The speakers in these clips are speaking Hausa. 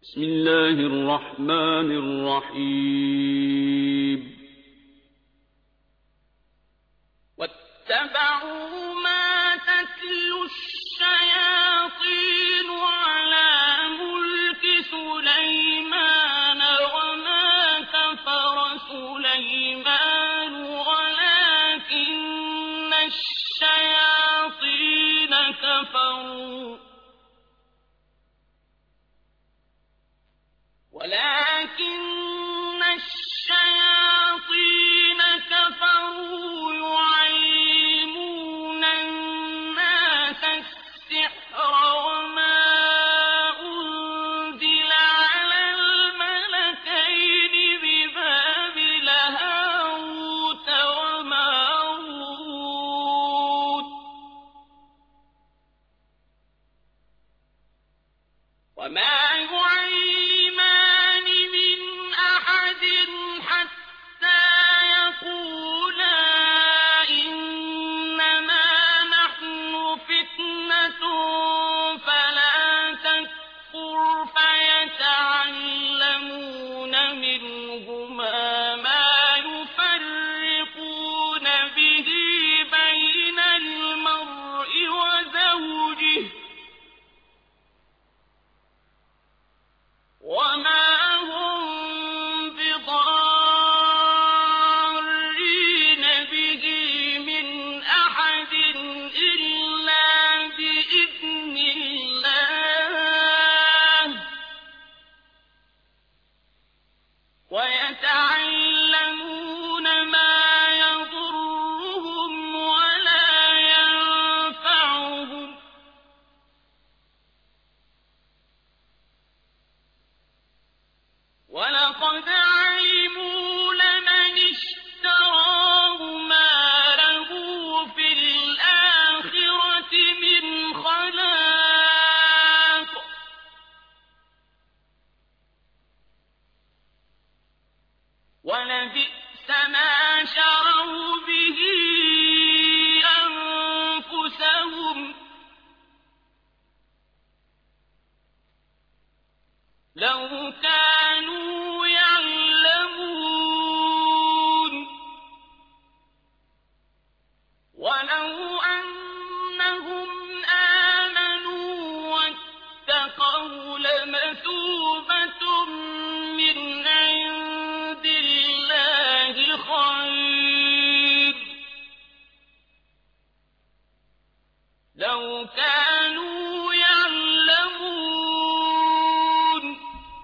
بسم الله الرحمن الرحيم واتبعوا ما تتلو الشياطين على ملك سليمان وما كفر سليمان ولكن الشياطين كفروا ولكن الشياطين كفروا يعلمون الناس السحر وما أنزل على الملكين ببابل هاروت وماروت وما يعلمان من أحد حتى يقولا إنما نحن فتنة فلا تكفر فيتعلمون منهما ما يفرقون به بين المرء وزوجه وما هم بضارين به من أحد إلا بإذن الله ويتعلمون ما يضرهم ولا ينفعهم ولقد علموا لمن اشتراه ما له في الآخرة من خلاق ولبئس ما شروا به أنفسهم لو كانوا يعلمون ولو أنهم آمنوا واتقوا لمثوبة من عند الله خير لو كانوا يعلمون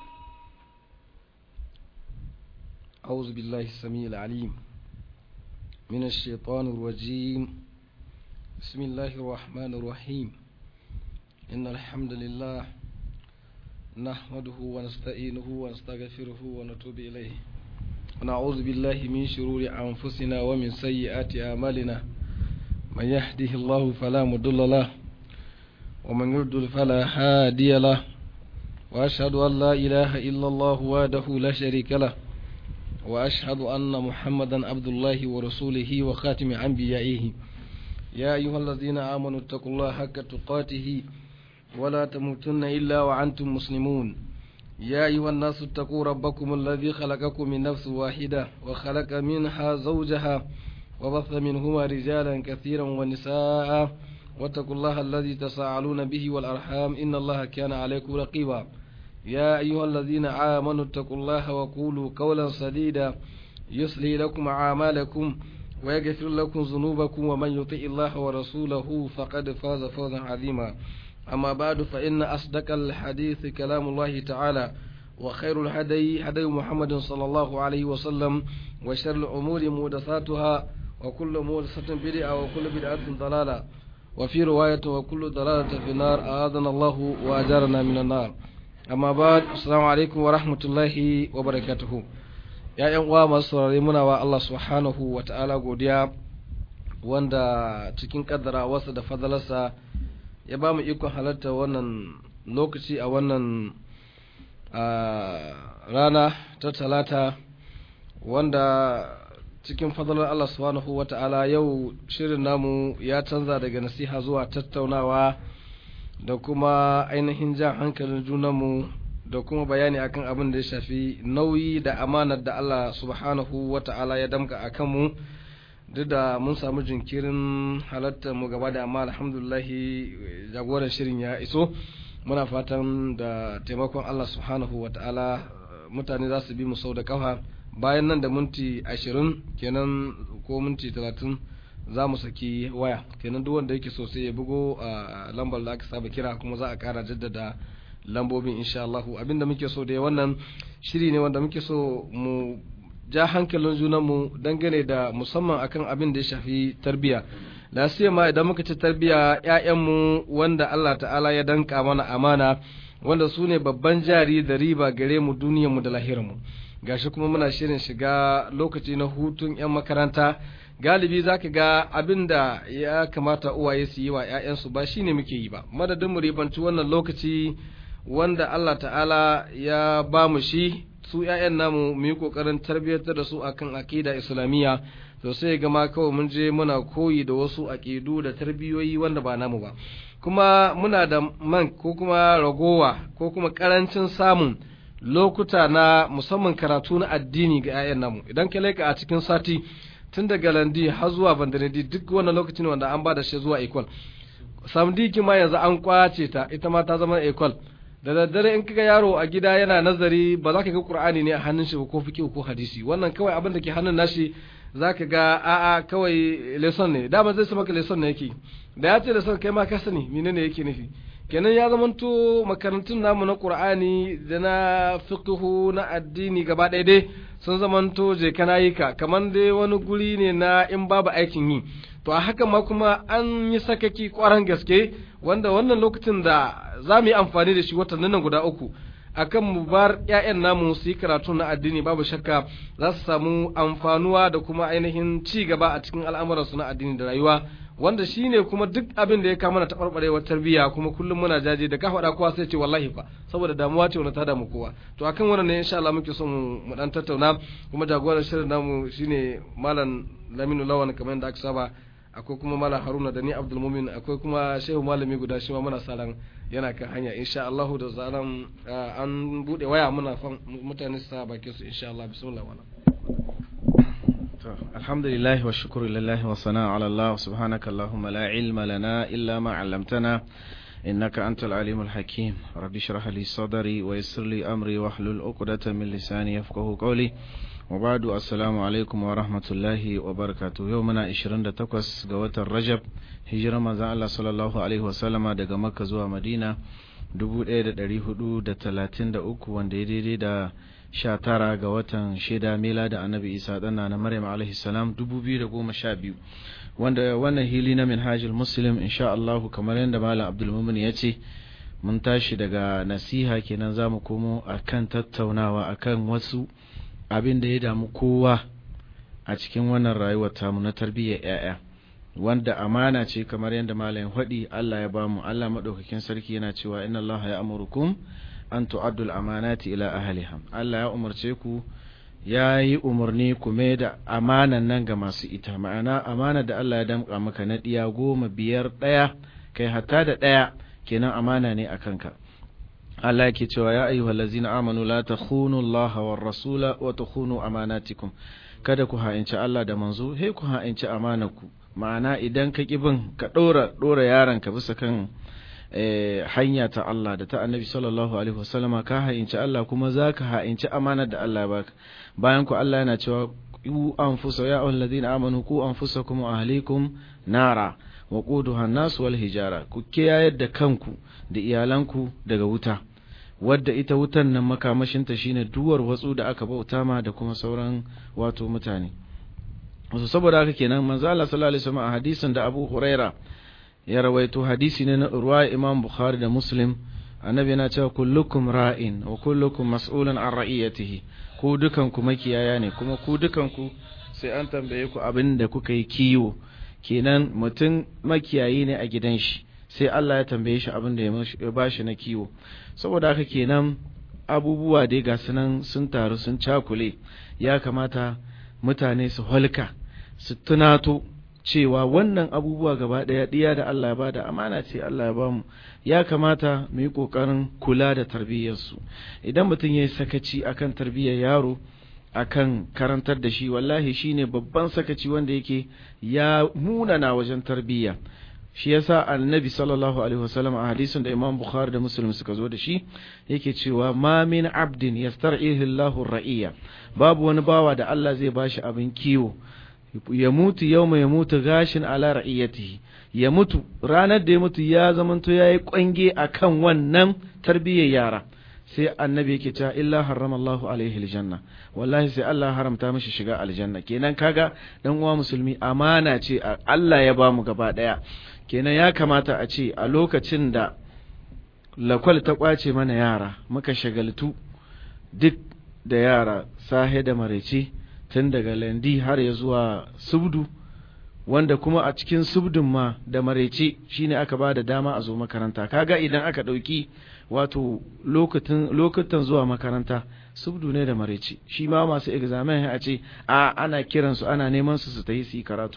أعوذ بالله السميع العليم من الشيطان الرجيم بسم الله الرحمن الرحيم إن الحمد لله نحمده ونستعينه ونستغفره ونتوب إليه ونعوذ بالله من شرور أنفسنا ومن سيئات أعمالنا من يهده الله فلا مضل له ومن يضلل فلا هادي له وأشهد أن لا إله إلا الله وحده لا شريك له وأشهد أن محمدا عبد الله ورسوله وخاتم أنبيائه يا أيها الذين آمنوا اتقوا الله حق تقاته ولا تموتن إلا وأنتم مسلمون يا أيها الناس اتقوا ربكم الذي خلقكم من نفس واحدة وخلق منها زوجها وبث منهما رجالا كثيرا ونساء واتقوا الله الذي تساءلون به والأرحام إن الله كان عليكم رقيبا يا أيها الذين آمنوا اتقوا الله وقولوا قولا سديدا يصلي لكم أعمالكم ويغفر لكم ذنوبكم ومن يطع الله ورسوله فقد فاز فوزا عظيما أما بعد فإن أصدق الحديث كلام الله تعالى وخير الهدي هدي محمد صلى الله عليه وسلم وشر الأمور محدثاتها وكل محدثة بدعة وكل بدعة ضلالة وفي رواية وكل ضلالة في النار أعاذنا الله وأجارنا من النار amma ba assalamu alaikum wa rahmatullahi wa barakatuhu ya yan uwa masu saurare muna wa Allah subhanahu wa ta'ala godiya wanda cikin kaddara wasa da fadalarsa ya ba mu ikon halarta wannan lokaci a wannan rana ta talata wanda cikin fadalar Allah subhanahu wa ta'ala yau shirin namu ya canza daga nasiha zuwa tattaunawa da kuma ainihin jan hankalin junanmu da kuma bayani akan abin da ya shafi nauyi da amanar da Allah subhanahu wa ta'ala ya damka a kanmu duk da mun samu jinkirin halartar mu gaba da amma alhamdulillahi jagoran shirin ya iso muna fatan da taimakon Allah subhanahu wa ta'ala mutane za su bi mu sau da kafa bayan nan da minti ashirin kenan ko minti talatin za mu saki waya kenan duk wanda yake so sai ya bugo a lambar da aka saba kira kuma za a kara jaddada lambobin insha Allah abinda muke so da wannan shiri ne wanda muke so mu ja hankalin junanmu dangane da musamman akan abin da ya shafi tarbiyya lasiya ma idan muka ci tarbiyya ƴaƴanmu wanda Allah ta'ala ya danka mana amana wanda su ne babban jari da riba gare mu duniyarmu da lahirarmu gashi kuma muna shirin shiga lokaci na hutun 'yan makaranta galibi za ka ga abin da ya kamata uwaye su yi wa 'ya'yansu ba shine muke yi ba madadin mu ribanci wannan lokaci wanda Allah ta'ala ya ba mu shi su 'ya'yan namu mu yi kokarin tarbiyyantar da su akan aqida islamiyya to sai ga ma kawai mun je muna koyi da wasu aqidu da tarbiyoyi wanda ba namu ba kuma muna da man ko kuma ragowa ko kuma karancin samun lokuta na musamman karatu na addini ga 'ya'yan namu idan ka leka a cikin sati tun daga landi har zuwa bandanadi duk wannan lokacin wanda an ba da shi zuwa equal samdiki ma yanzu an kwace ta ita ma ta zama equal da daddare in kaga yaro a gida yana nazari ba za ka ga qur'ani ne a hannun shi ba ko fiqh ko hadisi wannan kawai abin da ke hannun nashi zaka ga a'a kawai lesson ne dama zai sa maka lesson ne yake da ya ce lesson kai ma ka sani menene yake nufi kenan ya zamanto makarantun namu na qur'ani da na fiqhu na addini gaba ɗaya dai sun zamanto je kana yi ka kamar dai wani guri ne na in babu aikin yi to a haka ma kuma an yi sakaki kwaran gaske wanda wannan lokacin da za mu yi amfani da shi watannin nan guda uku akan mu bar ƴaƴan namu su yi karatu na addini babu shakka za su samu amfanuwa da kuma ainihin ci gaba a cikin al'amuransu na addini da rayuwa wanda shine kuma duk abin da ya kama na taɓarɓarewar tarbiyya kuma kullum muna jaje da ka faɗa kowa sai ce wallahi fa saboda damuwa ce wani ta damu kowa to akan wannan ne insha Allah muke son mu dan tattauna kuma jagoran shirin namu shine malam Laminu Lawan kamar yadda aka saba akwai kuma malam Haruna da ni Abdul Mumin akwai kuma Shehu Malami guda shi ma muna saran yana kan hanya insha Allah da zaran an bude waya muna mutane su sa bakin su insha Allah bismillah wala alhamdulillah wa shukru lillahi wa sana ala Allah subhanaka allahumma la ilma lana illa ma 'allamtana innaka antal alimul hakim rabbi shrah li sadri wa yassir li amri wahlul 'uqdatan min lisani yafqahu qawli wa ba'du assalamu alaikum wa rahmatullahi wa barakatuh yau muna 28 ga watan Rajab hijira manzon Allah sallallahu alaihi wa sallama daga Makka zuwa Madina 1433 wanda ya daidai da sha tara ga watan shida mila da annabi isa ɗana na maryam alaihi salam dubu biyu da goma sha biyu wanda wannan hili na minhajul muslim insha Allahu kamar yadda malam abdulmumin ya ce mun tashi daga nasiha kenan za mu komo akan tattaunawa akan wasu abin da ya damu kowa a cikin wannan rayuwar tamu na tarbiyyar 'ya'ya wanda amana ce kamar yadda malam faɗi Allah ya bamu Allah maɗaukakin sarki yana cewa inna Allah ya amurukum an tu'addul amanati ila ahliha Allah ya umarce ku ya yi umarni ku mai da amanan nan ga masu ita ma'ana amana da Allah ya damƙa maka na ɗiya goma biyar ɗaya kai hatta da ɗaya kenan amana ne a kanka Allah yake cewa ya ayyuhal ladzina amanu la takhunu Allah war rasula wa takhunu amanatikum kada ku ha'inci Allah da manzo he ku ha'inci amanarku ma'ana idan ka bin ka ɗora ɗora yaron ka bisa kan hanya ta Allah da ta annabi sallallahu alaihi wasallama ka ha'inci Allah kuma za ka ha'inci amanar da Allah baka bayan ku Allah yana cewa ku anfusa ya ayyuhal ladina amanu ku anfusakum wa ahlikum nara wa quduha an-nas wal hijara ku kiyayar da kanku da iyalanku daga wuta wadda ita wutan nan makamashinta shine duwar watsu da aka bauta ma da kuma sauran wato mutane wasu saboda haka kenan manzo Allah sallallahu alaihi wasallam a hadisin da Abu Huraira ya rawaito hadisi ne na ruwa Imam Bukhari da Muslim annabi yana cewa kullukum ra'in wa kullukum mas'ulun an ra'iyatihi ku dukan ku makiyaya ne kuma ku dukan ku sai an tambaye ku abin da kuka yi kiwo kenan mutum makiyayi ne a gidan shi sai Allah ya tambaye shi abin da ya bashi na kiwo saboda haka kenan abubuwa dai ga sunan sun taru sun cakule ya kamata mutane su holka su tunato cewa wannan abubuwa gaba ɗaya ɗiya da Allah ya bada amana ce Allah ya bamu ya kamata mu yi ƙoƙarin kula da tarbiyyarsu idan mutum ya yi sakaci akan tarbiyyar yaro akan karantar da shi wallahi shine babban sakaci wanda yake ya munana wajen tarbiyya shi yasa annabi sallallahu alaihi wasallam a hadisin da imam bukhari da muslim suka zo da shi yake cewa ma min abdin yastar'ihi Allahu ra'iya babu wani bawa da Allah zai bashi abin kiwo ya mutu yawma ya mutu gashin ala ra'iyatihi ya mutu ranar da ya mutu ya zamanto yayi kwange akan wannan tarbiyyar yara sai annabi yake cewa illa harrama Allahu alaihi aljanna wallahi sai Allah haramta mishi shiga aljanna kenan kaga dan uwa musulmi amana ce Allah ya bamu gaba daya kenan ya kamata a ce a lokacin da lakwal ta kwace mana yara muka shagaltu duk da yara sahe da marece tun daga landi har ya zuwa subdu wanda kuma a cikin subdun ma da marece shine aka ba da dama a zo makaranta kaga idan aka ɗauki wato lokutan zuwa makaranta subdu ne da marece shi ma masu examen a ce a ana kiransu ana neman su su ta yi su yi karatu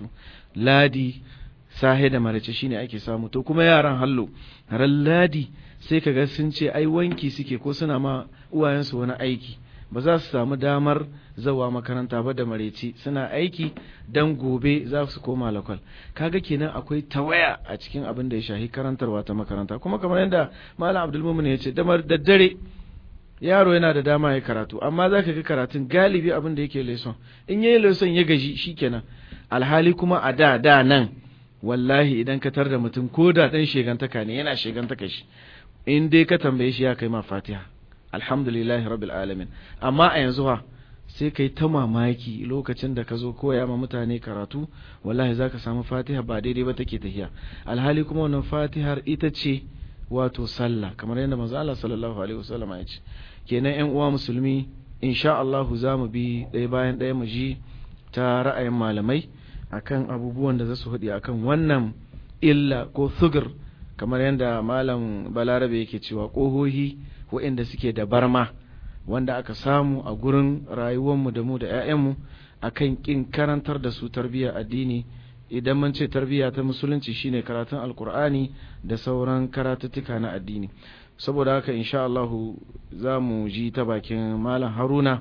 ladi sahe da marece shine ake samu to kuma yaran hallo ran ladi sai kaga sun ce ai wanki suke ko suna ma uwayensu wani aiki ba za su samu damar zawa makaranta ba da mareci suna aiki dan gobe za su koma lakwal kaga kenan akwai tawaya a cikin abin da ya shahi karantarwa ta makaranta kuma kamar yadda malam abdulmumin ya ce damar daddare yaro yana da dama ya karatu amma za ka ga karatun galibi abin da yake leson in yayi leson ya gaji shikenan alhali kuma a da da nan wallahi idan ka tar da mutum ko da dan shegantaka ne yana shegantaka shi in dai ka tambaye shi ya kai ma fatiha alhamdulillahi rabbil alamin amma a yanzu ha sai kai ta mamaki lokacin da ka zo koya ma mutane karatu wallahi zaka samu fatiha ba daidai ba take tahiya alhali kuma wannan fatihar ita ce wato sallah kamar yadda manzo Allah sallallahu alaihi wasallam ya ce kenan ƴan uwa musulmi insha Allah za mu bi ɗaya bayan ɗaya mu ji ta ra'ayin malamai akan abubuwan da za su haɗi akan wannan illa ko sugur kamar yadda malam balarabe yake cewa ƙohohi waɗanda suke da barma wanda aka samu a gurin rayuwarmu da mu da 'ya'yanmu akan ƙin karantar da su tarbiyyar addini idan mun ce tarbiyya ta musulunci shine karatun alkur'ani da sauran karatuttuka na addini saboda haka insha Allah za mu ji ta bakin malam haruna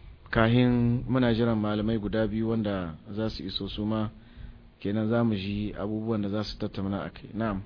kahin muna jiran malamai guda biyu wanda za su iso su ma kenan za mu ji abubuwan da za su tattauna a kai na'am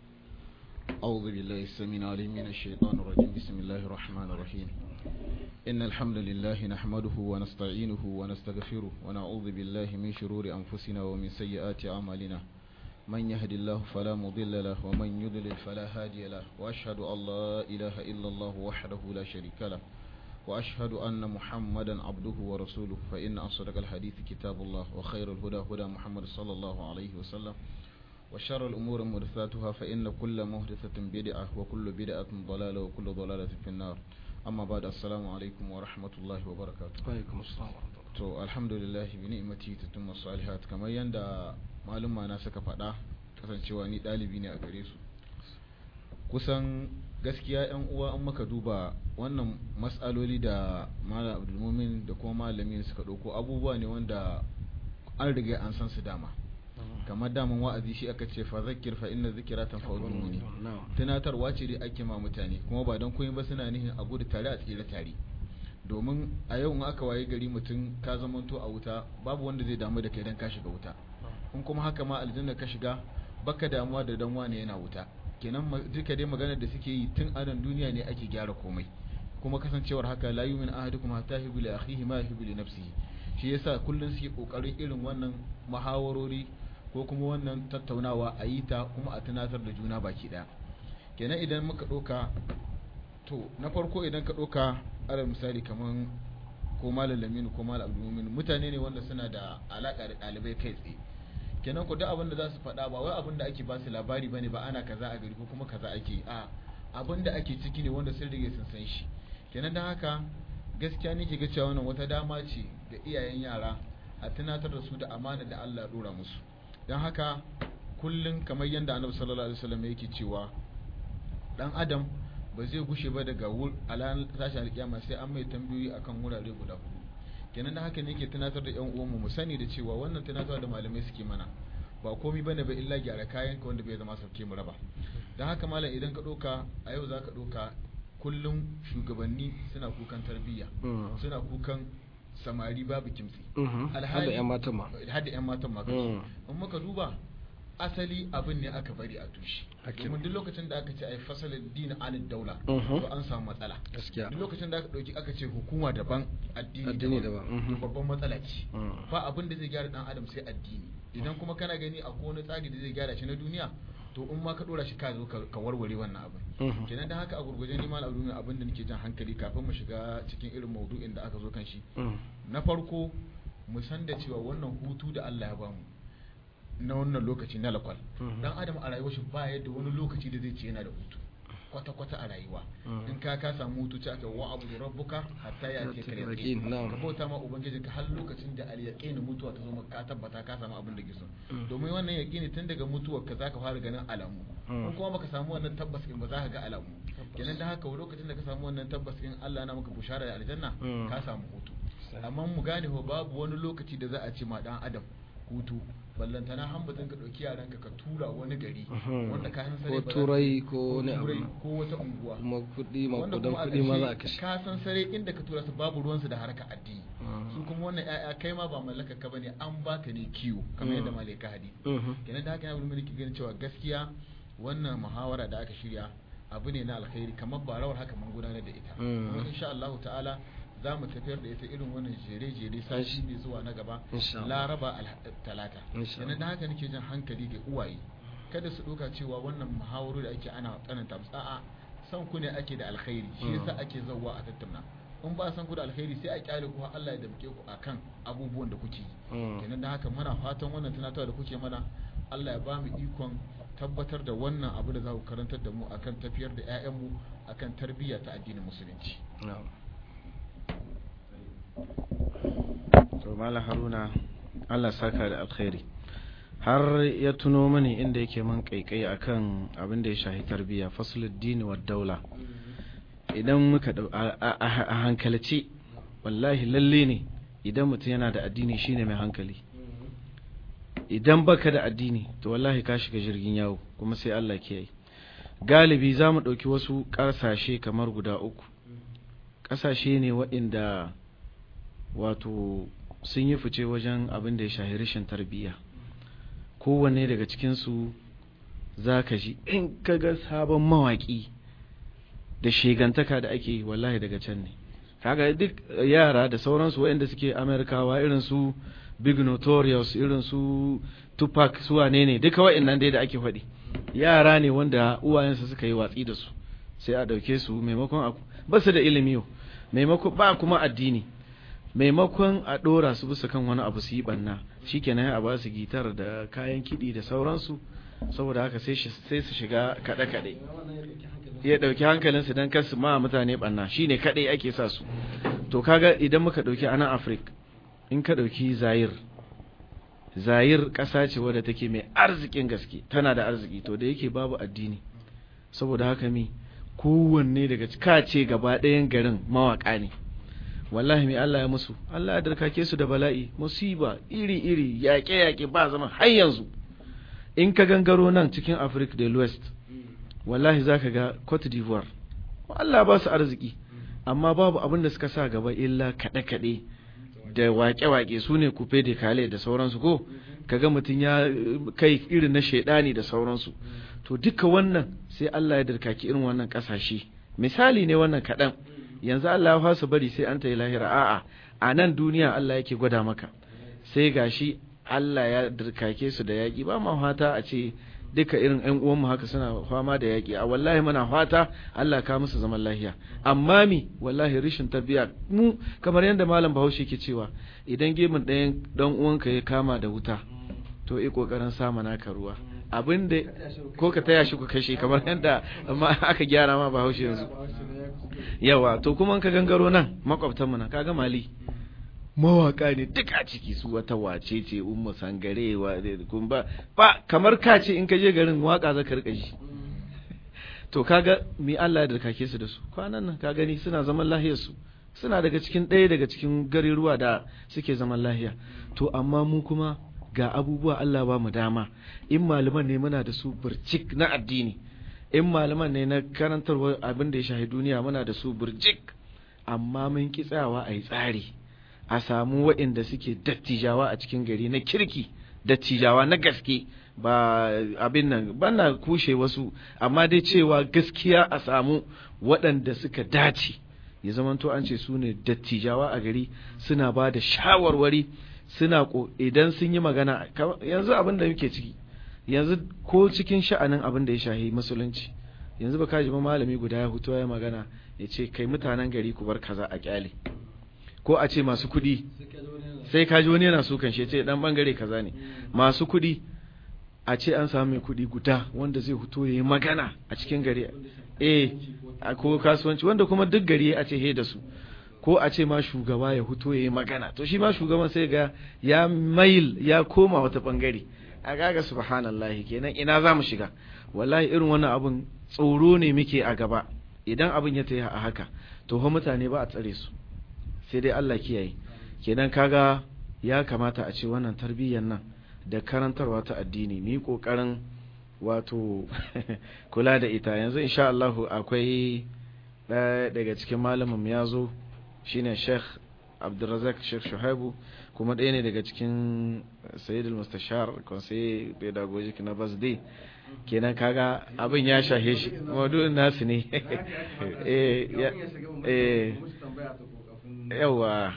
أعوذ بالله السميع العليم من الشيطان الرجيم بسم الله الرحمن الرحيم إن الحمد لله نحمده ونستعينه ونستغفره ونعوذ بالله من شرور أنفسنا ومن سيئات أعمالنا من يهد الله فلا مضل له ومن يضلل فلا هادي له وأشهد أن لا إله إلا الله وحده لا شريك له وأشهد أن محمدا عبده ورسوله فإن أصدق الحديث كتاب الله وخير الهدى هدى محمد صلى الله عليه وسلم وشر الأمور محدثاتها فإن كل محدثة بدعة وكل بدعة ضلالة وكل ضلالة في النار أما بعد السلام عليكم ورحمة الله وبركاته alaikum assalam wa rahmatullah to alhamdulillah bi ni'mati tatimmu salihat kamar yanda maluma na suka faɗa kasancewa ni ɗalibi ne a gare su kusan gaskiya yan uwa an maka duba wannan matsaloli da malam abdulmumin da kuma malamin suka ɗauko abubuwa ne wanda an riga an san su dama kamar daman wa'azi shi aka ce fa zakkir fa inna zikra tanfa'ul mu'minin na'am tunatarwa ce dai ake ma mutane kuma ba don koyin ba suna nihin a gudu tare a tsira tare domin a yau in aka waye gari mutum ka zamanto a wuta babu wanda zai damu da kai dan ka shiga wuta in kuma haka ma aljanna ka shiga baka damuwa da dan wane yana wuta kenan ma- duka dai maganar da suke yi tun anan duniya ne ake gyara komai kuma kasancewar haka la yu'min ahadukum hatta yuhibbu li akhihi ma yuhibbu li nafsihi shi yasa kullun suke kokarin irin wannan muhawarori ko kuma wannan tattaunawa a yi ta kuma a tunatar da juna baki daya kenan idan muka ɗauka to na farko idan ka ɗauka alal misali kaman ko malam laminu ko malam abdulmumin mutane ne wanda suna da alaka da ɗalibai kai tsaye kenan ku duk abin da za su faɗa ba wai abin da ake ba su labari bane ba ana kaza a gari ko kuma kaza ake a abin da ake ciki ne wanda sun rige sun san shi kenan don haka gaskiya nake ga cewa wannan wata dama ce ga iyayen yara a tunatar da su da amana da Allah ya dora musu don haka kullum kamar yadda annabi sallallahu alaihi wasallam yake cewa dan adam ba zai gushe ba daga wur alan tashi alkiyama sai an mai tambayoyi akan wurare guda hudu kenan da haka ne ke tunatar da yan uwanmu mu sani da cewa wannan tunatar da malamai suke mana ba komai bane ba illa gyara kayan ka wanda bai zama sauke mu raba dan haka malam idan ka doka a yau zaka doka kullum shugabanni suna kukan tarbiyya Mm. suna kukan samari babu kimtsi Mhm. Har da 'yan matan ma. har da 'yan matan ma Mm. in muka duba asali abin ne aka bari a tushe Haka domin duk lokacin da aka ce ai fasalin dini anid daula Mhm. to an samu matsala Gaskiya. duk lokacin da aka dauki aka ce hukuma daban addini Addini daban, to mhm. babban matsala ce Mm. ba abin da zai gyara dan adam sai addini idan kuma kana gani akwai wani tsari da zai gyara shi na duniya to in ma ka dora shi ka zo ka ka warware wannan abin Mhm. kenan da haka a gurguje ni mal abdul abin da nake jan hankali kafin mu shiga cikin irin maudu'in da aka zo kan shi Mm. na farko mu san da cewa wannan hutu da Allah ya bamu na wannan lokaci na lakwal Mhm. dan adam a rayuwar shi ba yadda wani lokaci da zai ce yana da hutu kwata kwata a rayuwa Mhm. in ka ka samu hutu ce aka wa abu rabbuka hatta ya ce ka Yaqin, yaqin na'am. ka bauta ma ubangiji ka har lokacin da al yaqin mutuwa ta zo maka ka tabbata ka samu abin da ke so Mhm. domin wannan yaqini tun daga mutuwar ka zaka fara ganin alamu Mhm. in kuma baka samu wannan tabbas in ba za ka ga alamu kenan da haka lokacin da ka samu wannan tabbas in Allah na maka bushara da aljanna Mhm. ka samu hutu amma mu gane ho babu wani lokaci da za a ce ma dan adam hutu ballantana hambatin ka dauki yaranka ka tura wani gari Mhm. wanda ka san Ko sare ba za- turai ko wani abu. turai ko wata unguwa Kuma kuɗi wanda makudan kuma a kuɗi ma za a ƙarshe kashe. ka san sare inda ka tura su babu ruwansu da harka addini Mhm. su kuma wannan ƴaƴa kai ma ba mallakar ka bane an baka ne kiwo kamar yadda malaika hadi Mhm. kenan da haka yana bulmi ki ganin cewa gaskiya wannan muhawara da aka shirya abu ne na alkhairi kamar ba rawar haka mun gudanar da ita Mm. kuma insha Allah ta'ala za mu tafiyar da ita irin wannan jere-jere sashi ne zuwa na gaba Insha Allah. laraba Alha- talata Insha kenan da haka nake jan hankali ga uwaye kada su ɗauka cewa wannan muhawaru da ake ana tsananta musu a'a san ku ne ake da alkhairi shi Mm. yasa ake zawwa a tattauna in ba san ku da alkhairi sai a kyale ku har Allah ya damke ku akan abubuwan da kuke yi Mm. kenan da haka muna fatan wannan tunatarwa da kuke mana Allah ya ba mu ikon tabbatar da wannan abu da za ku karantar da mu akan tafiyar da 'ya'yanmu akan tarbiyya ta addinin musulunci Na'am. to malam haruna Allah saka da alkhairi har ya tuno mani inda yake man kaikai akan abin da ya shahi tarbiyya fasuluddin wa daula idan muka dau- a a- a- a hankalce wallahi lalle ne idan mutum yana da addini shine mai hankali idan baka da addini to wallahi ka shiga jirgin yawo kuma sai Allah ke yi galibi za mu ɗauki wasu ƙasashe kamar guda uku ƙasashe ne waɗanda wato sun yi fice wajen abin da ya shahi rashin tarbiyya kowanne daga cikinsu za ka ji in ka ga sabon mawaƙi da shegantaka da ake yi wallahi daga can ne kaga duk yara da sauransu waɗanda suke amerikawa irin su big notorious irin su tupac su wane ne duka waɗannan dai da ake faɗi yara ne wanda uwayensu suka yi watsi da su sai a ɗauke su maimakon a ba su da ilimi yau maimakon ba kuma addini maimakon a ɗora su bisa kan wani abu su yi ɓanna shikenan a ba su gitar da kayan kiɗi da sauransu saboda haka sai shi- sai su shiga kaɗe-kaɗe ya ɗauki hankalinsu don kar su ma mutane ɓanna shine kaɗai ake sa su to kaga idan muka ɗauki anan afirka in ka ɗauki zayir zayir ƙasa ce wadda take mai arzikin gaske tana da arziki to da yake babu addini saboda haka mi kowanne daga ka ce gaba ɗayan garin mawaƙa ne wallahi mai Allah ya musu Allah ya darkake su da bala'i musiba iri-iri yaƙe-yaƙe ba zama har yanzu in ka gangaro nan cikin Africa del West wallahi zaka ga Cote d'Ivoire Allah ba su arziki amma babu abin da suka sa gaba illa kaɗe-kaɗe da waƙe-waƙe su ne kufe da kale da sauransu ko kaga mutum ya eh, kai irin na shaidani da sauransu to duka wannan sai Allah ya darkaki irin wannan ƙasashe misali ne wannan kaɗan yanzu Allah ya fasa bari sai an ta yi lahira a'a a nan duniya Allah yake gwada maka sai gashi Allah ya dirkake su da yaƙi ba ma fata a ce duka irin ƴan uwanmu haka suna fama da yaƙi a wallahi muna fata Allah ka musu zaman lafiya amma mi wallahi rishin tarbiyya mu kamar yadda malam Bahaushe ke cewa idan gemun ɗayan dan uwanka ya kama da wuta to yi kokarin sama naka ruwa abin da ko ka taya shi ku kashe kamar yadda amma aka gyara ma Bahaushe yanzu yawa to kuma in ka gangaro nan makwabtanmu na kaga mali mawaka ne duk a ciki su wata wace ce ummu sangare wa kun ba ba kamar ka ce in ka je garin waka za ka rika ji to kaga mi Allah ya darkake su da su kwanan nan ka gani suna zaman lahiyar su suna daga cikin ɗaya daga cikin garuruwa da suke zaman lahiya to amma mu kuma ga abubuwa Allah ba mu dama in malaman ne muna da su burjik na addini in malaman ne na karantarwa abin da ya shahi duniya muna da su burjik amma mun ki tsayawa a yi tsari a samu waɗanda suke dattijawa a cikin gari na kirki dattijawa na gaske ba abin nan bana kushe wasu amma dai cewa gaskiya a samu waɗanda suka dace ya zamanto an ce su ne dattijawa a gari suna ba da shawarwari suna ko idan sun yi magana yanzu abin da muke ciki yanzu ko cikin sha'anin abin da ya shahi musulunci yanzu ba kaji ba malami guda ya hutu ya magana ya ce kai mutanen gari ku bar kaza a kyale ko a ce masu kuɗi sai kaji wani yana so kan shi ce dan bangare kaza ne masu kuɗi a ce an samu mai kuɗi guda wanda zai huto ya yi magana a cikin gari eh ko kasuwanci wanda kuma duk gari a ce he da su ko a ce ma shugaba ya huto ya yi magana to shi ma shugaban sai ga ya mail ya koma wata bangare a gaga subhanallahi kenan ina za mu shiga wallahi irin wannan abun tsoro ne muke a gaba idan abin ya tayi a haka to ho mutane ba a tsare su sai dai Allah kiyaye kenan kaga ya kamata a ce wannan tarbiyyar nan da karantarwa ta addini ni kokarin wato kula da ita yanzu insha Allah akwai ɗaya daga cikin malamin ya zo shine Sheikh Abdulrazak Sheikh Shuhaibu kuma ɗaya ne daga cikin Sayyid al-Mustashar Conseil Pedagogic na Basde kenan kaga abin ya shahe shi maudu'in nasu ne eh eh yawa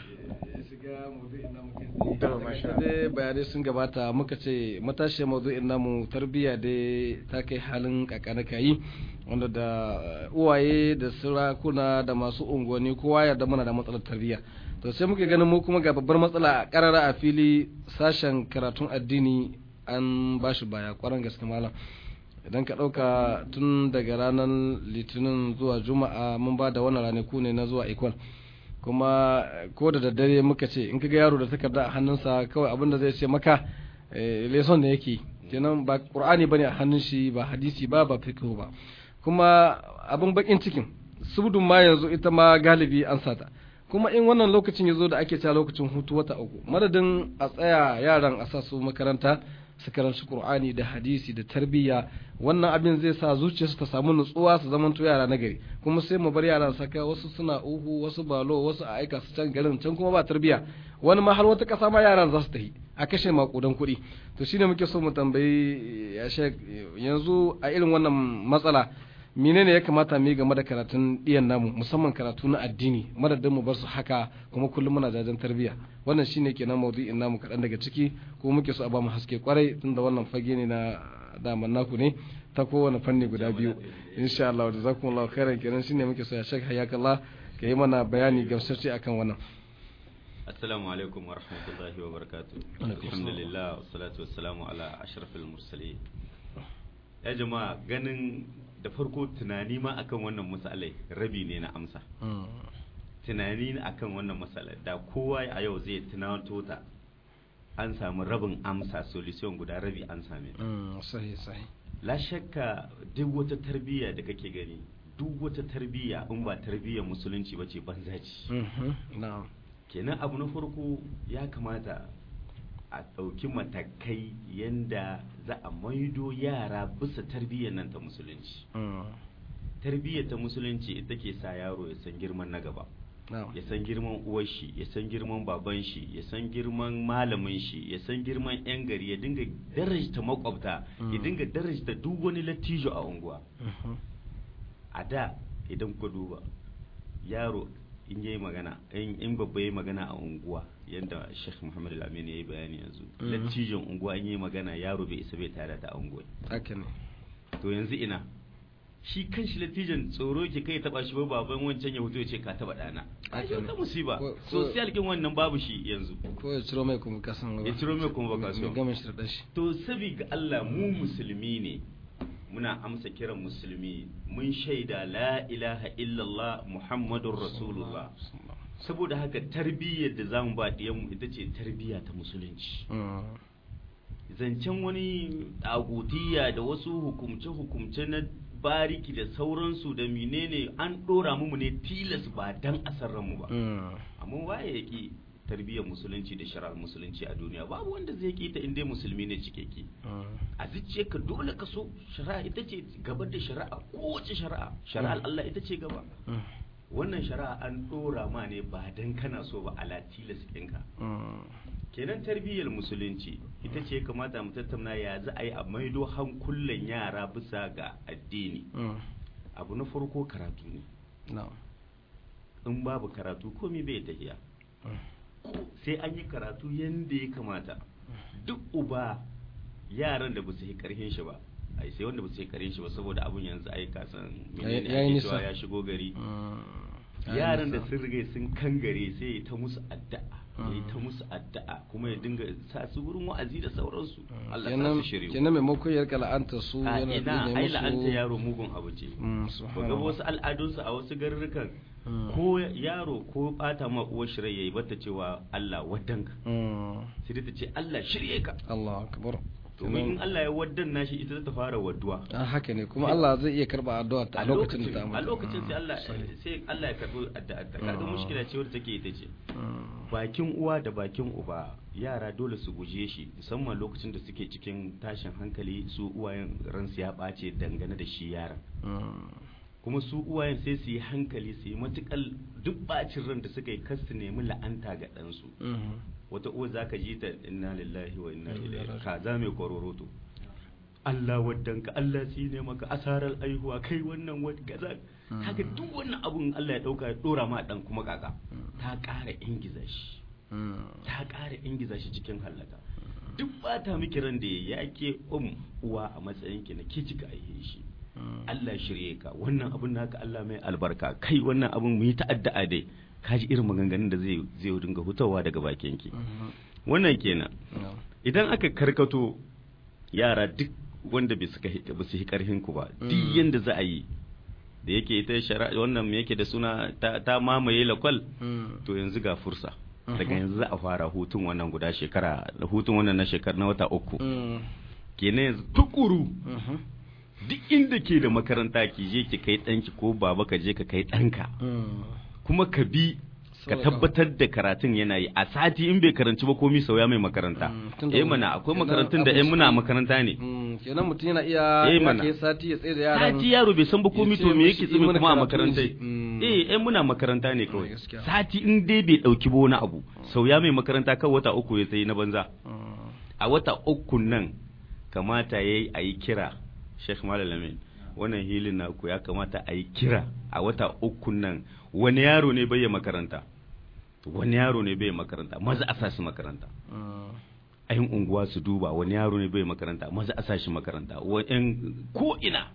dai bayanai sun gabata muka ce matashiyar maudu'in namu tarbiyya dai ta kai halin kakanaka yi wanda da uwaye da sarakuna da masu unguwanni kowa ya da muna da matsalar tarbiyya to sai muke ganin mu kuma ga babbar matsala a karara a fili sashen karatun addini an ba shi baya kwaran gaske malam idan ka ɗauka tun daga ranar litinin zuwa juma'a mun ba da wannan ranaku ne na zuwa ikon kuma ko da daddare muka ce in kaga yaro da takarda a hannunsa kawai abin da zai ce maka leson da yake kenan ba qur'ani bane a hannun shi ba hadisi ba ba fiqh ba kuma abin bakin cikin subdun ma yanzu ita ma galibi an sata kuma in wannan lokacin yazo da ake cewa lokacin hutu wata uku madadin a tsaya yaran a sa su makaranta su karanci qur'ani da hadisi da tarbiyya wannan abin zai sa zuciyarsu ta samu nutsuwa su zamanto yara na gari kuma sai mu bar yaran saka wasu suna uhu wasu balo wasu a aika su can garin can kuma ba tarbiyya wani ma har wata kasa ma yaran za su tafi a kashe makudan kuɗi to shine muke so mu tambayi ya shek yanzu a irin wannan matsala menene ya kamata mu yi game da karatun ɗiyan namu musamman karatu na addini madadin mu bar su haka kuma kullum muna jajen tarbiyya wannan shine kenan maudu'in namu kaɗan daga ciki ko muke so a ba mu haske kwarai tunda wannan fage ne na daman naku ne ta kowane fanni guda biyu insha Allah da zakumullahu khairan kenan shine muke so ya shek hayakallah ka yi mana bayani gamsarci akan wannan assalamu alaikum wa rahmatullahi wa barakatuh alhamdulillah wassalatu wassalamu ala ashrafil mursalin ya jama'a ganin da farko tunani ma akan wannan matsalai rabi ne na amsa tunani akan wannan matsalar da kowa a yau zai tunato ta an samu rabin amsa solution guda rabi an same ta sahi sahi la shakka duk wata tarbiyya da kake gani duk wata tarbiyya in ba tarbiyyar musulunci ba ce banza ce na'am kenan abu na farko ya kamata a ɗauki matakai yanda za a maido yara bisa tarbiyyar nan ta musulunci tarbiyyar ta musulunci ita ke sa yaro ya san girman na gaba ya san girman uwar shi ya san girman baban shi ya san girman malamin shi ya san girman yan gari ya dinga darajta makwabta ya dinga darajta duk wani lattijo a unguwa a da idan ku duba yaro in yayi magana in babba yayi magana a unguwa yanda Sheikh Muhammad Al-Amin yayi bayani yanzu lattijon unguwa in yayi magana yaro bai isa bai tare da unguwa haka ne to yanzu ina shi kan shi latijan tsoro ke kai taba shi ba baban wancan ya fito ya ce ka taba dana ai wata musiba social kin wannan babu shi yanzu ko ya ciro mai kuma kasan ya ciro mai kuma bakaso gama shi da shi to sabi ga Allah mu musulmi ne muna amsa kiran musulmi mun shaida la ilaha illallah muhammadur rasulullah saboda haka tarbiyyar da zamu ba mu ita ce tarbiyya ta musulunci zancen wani agutiya da wasu hukumce-hukumce na bariki da sauransu da menene an dora mu ne tilas ba dan asarran mu ba amma waye yake tarbiyyar musulunci da shari'ar musulunci a duniya babu wanda zai ki ta inda musulmi ne cikeke a ka dole ka so shari'a ita ce gaba da shari'a kowace shari'a shari'ar Allah ita ce gaba wannan shari'a an dora ma ne ba dan kana so ba ala tilas ɗinka kenan tarbiyyar musulunci ita ce kamata mu tattauna ya za a yi a maido hankulan yara bisa ga addini abu na farko karatu ne in babu karatu komai bai tafiya sai an yi karatu yadda ya kamata duk uba yaran da ba su yi karhin shi ba ai sai wanda ba su yi karhin shi ba saboda abun yanzu ai kasan menene ake cewa ya shigo gari yaran da sun riga sun kangare sai ya ta musu addu'a ya yi ta musu addu'a kuma ya dinga sa su wurin wa'azi da sauransu Allah ta su shirye kenan maimakon ya rika la'anta su a yana ina tsine ai musu- la'anta yaro mugun abu ce Mm, ba ga subhanallah. wasu al'adunsu a wasu garurrukan ko yaro ko bata ma uwar shi rai yayi bata cewa Allah wadanka Mm, sai dai ta ce Allah shirye ka Allah akbar domin in Allah ya waddan nashi ita ta fara wadduwa Ah, haka ne kuma Allah zai iya karba addu'a ta a lokacin da ta a mutu. lokacin sai Mm, Allah sorry. sai Allah ya karbi addu'a ta kaga Mm. mushkila ce wadda take ita ce Mm, bakin uwa da bakin uba yara dole su guje shi musamman lokacin da suke cikin tashin hankali su uwayen ransu ya ɓace dangane da shi yaran mm, kuma su uwayen sai su yi hankali su yi matukal duk bacin ran da suka yi kar su nemi la'anta ga ɗansu mm, wata uwa za ka ji ta inna lillahi wa inna Inna ilaihi lillahi. kaza mai kororoto Allah waddanka Allah shi ne maka asarar aihuwa kai wannan wani kaza kaga duk wannan abun Allah ya dauka ya dora ma dan kuma kaka ta ƙara ingiza shi mm, ta ƙara ingiza shi cikin hallaka duk bata miki ran da ya ke um uwa a matsayin ki na ke kika aihe shi mm. Allah shirye ka wannan abun naka Allah mai albarka kai wannan abun mu yi ta'adda dai kaji irin maganganun da zai zai dinga hutawa daga bakin ki Mhm. wannan kenan No. idan aka karkato yara duk wanda bai suka hi- ba su yi karhin ku ba duk Mm. yanda za a yi da yake ita shari'a wannan me yake da suna ta, ta mamaye lakwal Mm, to yanzu ga fursa Mhm. daga yanzu za a fara hutun wannan guda shekara hutun wannan na shekara na wata uku mm, kenan yanzu tukuru mhm, duk inda ke da makaranta ki je ki kai ɗanki ko baba ka je ka kai ɗanka mm. kuma ka bi ka Saboda tabbatar da karatun yana yi a sati in bai karanci ba komi sauya mai makaranta Mm, tunda eh wani- mana akwai kenan makarantun da abin eh muna su- makaranta ne Mm, kenan mutum yana iya Eh, ya mana. kai sati ya tsaye da yaran sati yaro bai san ba komi ya to ce me mashi yake yi tsimi mana kuma a karatu makaranta ne. Mm. eh eh muna makaranta ne Mm, kawai gaskiya. sati in dai bai dauki ba wani abu sauya mai makaranta kan wata uku ya sai na banza Mm, a wata uku nan kamata yayi a yi kira Sheikh Malalamin wannan hilin naku ya kamata a yi kira a wata uku nan wani yaro ne bai yi makaranta wani yaro ne bai yi makaranta maza a sa shi makaranta mm, ayin unguwa su duba wani yaro ne bai makaranta maza a sa shi makaranta wa'in ko ina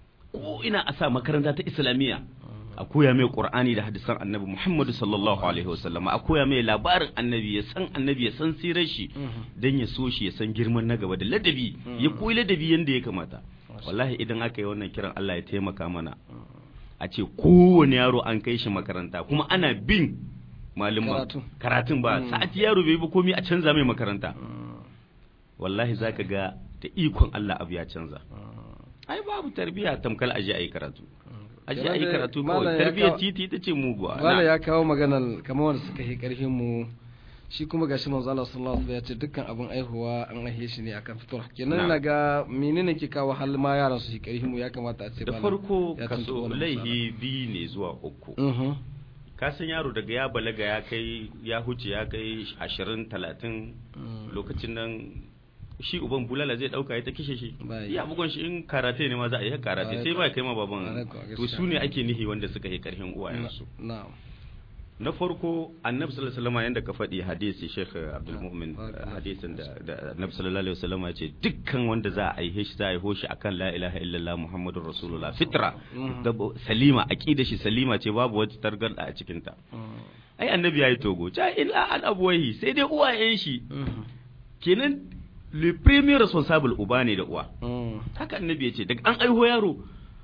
ko ina a sa makaranta ta islamiyya a koya mai qur'ani da hadisan annabi muhammadu sallallahu alaihi wasallam a koya mai labarin annabi ya san annabi ya san sirar shi mhm. dan ya so shi ya san girman na gaba da ladabi ya koyi ladabi yanda ya kamata wallahi idan aka yi wannan kiran Allah ya taimaka mana a ce kowane yaro an kai shi makaranta kuma ana bin malumma Karatu. karatun ba Mm. sa'ati yaro bai bi komai a canza mai makaranta Mm, wallahi zaka ga da ikon Allah abu ya canza mm. ai babu tarbiya tamkal aje ayi karatu aje Kenan ayi dai karatu malam kawai ya tarbiyyar kawo- titi ita ce muguwa Wala Na- ya kawo maganar kamar wanda suka yi karfin mu shi kuma gashi manzo Allah sallallahu alaihi wasallam ya ce dukkan abin aihuwa an aihe shi ne akan fitura kenan Na. ina ga menene ke kawo hal ma yaran su yi karfin mu ya kamata a ce da malam farko ya tuntuɓi kaso wannan laihi biyu ne zuwa uku matsala. Mhm. ka san yaro daga ya balaga ya kai ya huce ya kai ashirin talatin Mm. lokacin nan shi uban bulala zai dauka ya ta kishe shi Bai. ya bugon shi in karate ne ma za a yi karate Bai sai ko. ba kai ma Bai baban ko, to gaskiya. su ne ake nihi wanda suka yi karhin uwayensu na'am na farko annabi sallallahu alaihi wasallam yanda ka faɗi hadisi Sheikh Abdul Mu'min Ah, ah, hadisin da da annabi sallallahu alaihi wasallam ya ce dukkan wanda za a aihe shi za a aiho shi akan la ilaha illallah muhammadur rasulullah fitra Mhm. da bo- salima aqida shi salima ce babu wata targarda a cikin ta Mm. ai annabi yayi togo ta illa an abuwahi sai dai uwayen shi Mhm. kenan le premier responsable uba ne da uwa Mm. haka annabi ya ce daga an aiho yaro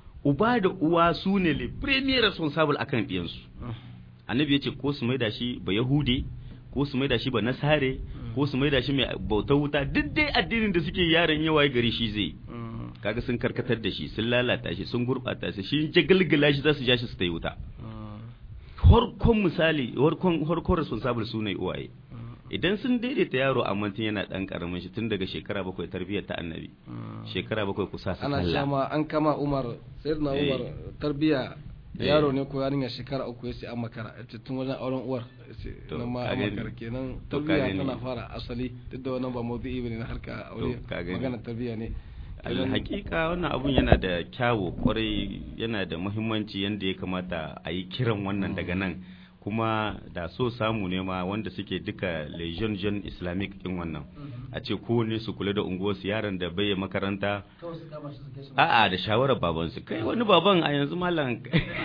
uba da uwa su ne le premier responsable akan ɗiyansu annabi ya ce ko su maida shi ba yahude ko su maida shi ba nasare ko su maida shi mai bautar wuta duk dai addinin da suke yaron yawa gari shi zai Mm. kaga sun karkatar da shi sun lalata shi sun gurɓata shi shi jagalgala shi za su ja shi su ta yi wuta Mm. harkon misali harkon harkon responsible su ne uwaye idan sun daidaita yaro a mantin yana dan karamin shi tun daga shekara bakwai tarbiyyar ta annabi shekara bakwai kusa su ana sallah shama an kama umar sayyidina Eh. umar tarbiya Eh. yaro ne ko yarinya shekara uku ya ce an makara ya ce tun wajen auren uwar ya ce To, nan ma ka an gani. makara kenan To, ka tarbiya gani. tana fara asali duk da wannan ba mawdu'i bane na harka aure To, ka gani. magana tarbiya ne alhaƙiƙa wannan abun yana da kyawu kwarai yana da muhimmanci yadda ya kamata a yi kiran wannan daga nan kuma da so samu ne ma wanda suke duka legion jeune islamic din wannan a ce kowane su kula da unguwarsu yaron da bai makaranta a'a da shawarar babansu kai wani baban a yanzu malam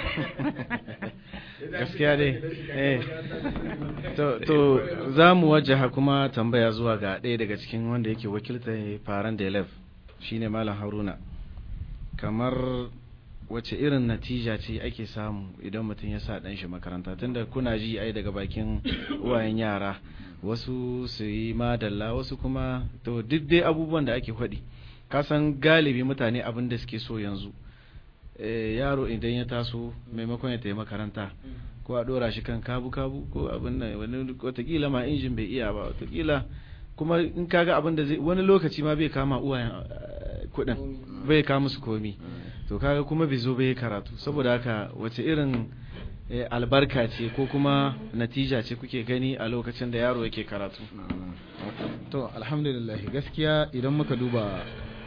gaskiya dai eh to to za mu wajaha kuma tambaya zuwa ga ɗaya daga cikin wanda yake wakilta faran da elef shine malam haruna kamar wace irin natija ce ake samu idan mutum ya sa ɗan shi makaranta tunda kuna ji ai daga bakin uwayen yara wasu su yi madalla wasu kuma to duk dai abubuwan da ake faɗi kasan galibi mutane abin da suke so yanzu eh, yaro idan ya taso maimakon ya tafi makaranta ko a dora shi kan kabu-kabu ko abin nan wani watakila ma injin bai iya ba watakila kuma in kaga abin da zai wani lokaci ma bai kama uwayen eh, kuɗin bai kama musu komi to kaga kuma bai zo bai karatu saboda haka wace irin eh, albarka ce ko kuma natija ce kuke gani a lokacin da yaro yake karatu to alhamdulillah gaskiya idan muka duba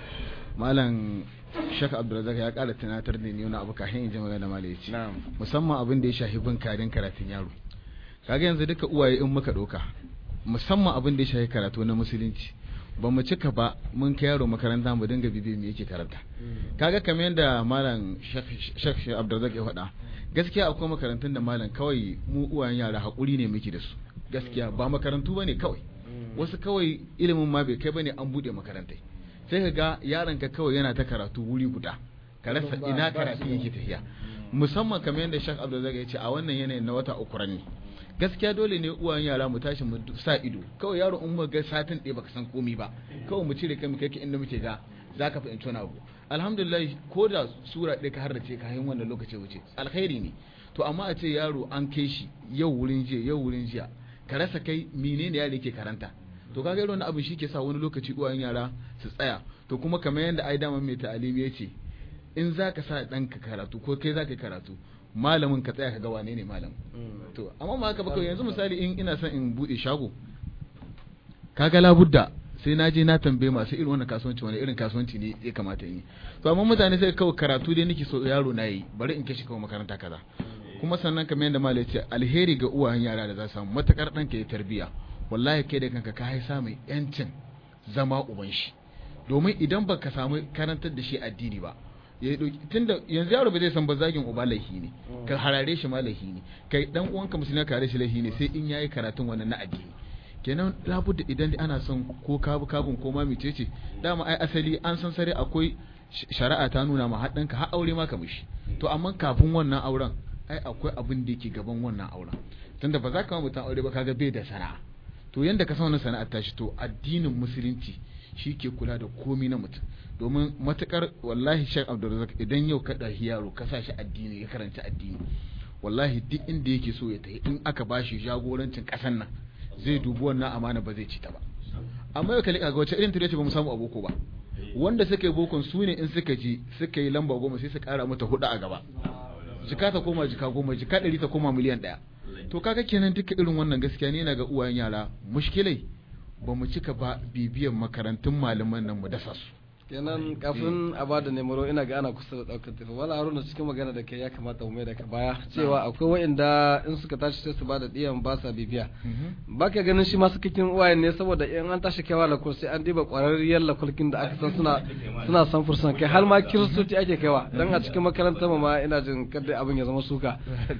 malam Sheikh Abdulrazak ya ƙara tunatar da ni wani abu kafin in ji magana da malam yace na'am musamman abin da ya shafi bin kadin karatun yaro kaga yanzu duka uwaye in muka ɗauka musamman abin da ya shafi karatu na musulunci ba mu cika ba mun kai yaro makaranta mu dinga bibi me yake karanta kaga kamar yadda malam Sheikh Abdulrazak ya faɗa gaskiya akwai makarantun da malam kawai mu uwayen yara hakuri ne muke da su gaskiya ba makarantu bane kawai wasu kawai ilimin ma bai kai bane an bude makarantai sai ka ga yaronka kawai yana ta karatu wuri guda ka rasa ina karatu yake tafiya musamman kamar yadda Sheikh Abdulrazak ya ce a wannan yanayin na wata uku ne gaskiya dole ne uwayen yara mu tashi mu sa ido kawai yaro in muka ga satin ɗaya baka san komi ba kawai mu cire kai mu kai ka inda muke ga zaka fahimci wani abu alhamdulillah ko da sura ɗaya ka harrace ka yin wannan lokaci wuce alkhairi ne to amma a ce yaro an kai shi yau wurin jiya yau wurin jiya ka rasa kai menene yaro yake karanta to kaga irin wannan abin shi ke sa wani lokaci uwayen yara su tsaya to kuma kamar yadda ai dama mai ta'alimi ya ce in za ka sa ɗanka karatu ko kai za ka yi karatu malamin ka tsaya ka ga wane ne malam to amma ma haka ba kawai yanzu misali in ina son in buɗe shago kaga labudda sai na je na tambaye masu irin wannan kasuwanci wani irin kasuwanci ne ya kamata in yi to amma mutane sai kawai karatu dai nake so yaro na yi bari in kashi kawai makaranta kaza kuma sannan kamar yadda malai ce alheri ga uwayen yara da za su samu matakar ɗanka ya tarbiya wallahi kai da kanka ka haisa mai yancin zama uban shi domin idan baka samu karantar da shi addini ba ya dauki tunda yanzu yaro ba zai san ba zagin uba laihi ne ka harare shi ma laihi ne kai dan uwanka musulmi ka harare shi laihi ne sai in yayi karatun wannan na addini kenan labudda idan ana son ko kabu kabun ko ma mecece dama ai asali an san sare akwai shari'a ta nuna ma haɗinka har aure ma ka mishi to amma kafin wannan auren ai akwai abin da yake gaban wannan auren tunda ba za ka mutum aure ba kaga bai da sana'a to yanda ka san wannan sana'ar tashi to addinin musulunci shi ke kula da komi na mutum domin matukar wallahi shek abdulrazak idan yau ka ɗahi yaro ka sa shi addini ya karanta addini wallahi duk inda yake so ya tafi in aka bashi jagorancin ƙasan nan zai dubi wannan amana ba zai ci ta ba amma yau kalli ga wace irin tare ba mu samu aboko ba wanda suka yi bokon su ne in suka ji suka yi lamba goma sai su kara mata hudu a gaba jika ta koma jika goma jika ɗari ta koma miliyan ɗaya to kaga kenan duka irin wannan gaskiya ne na ga uwayen yara mushkilai ba mu cika ba bibiyan makarantun malaman nan mu dasa su kenan kafin a bada nemaro ina ga ana kusa da daukar tafi wala haruna cikin magana da kai ya kamata mu mai da ka baya cewa akwai wa'inda in suka tashi sai su bada diyan ba sa bibiya baka ganin shi masu kikin uwayen ne saboda in an tashi kaiwa lakul sai an diba kwararriyar lakulkin da aka san suna suna san fursan kai har ma kiristoci ake kaiwa dan a cikin makarantar ma ina jin kada abin ya zama suka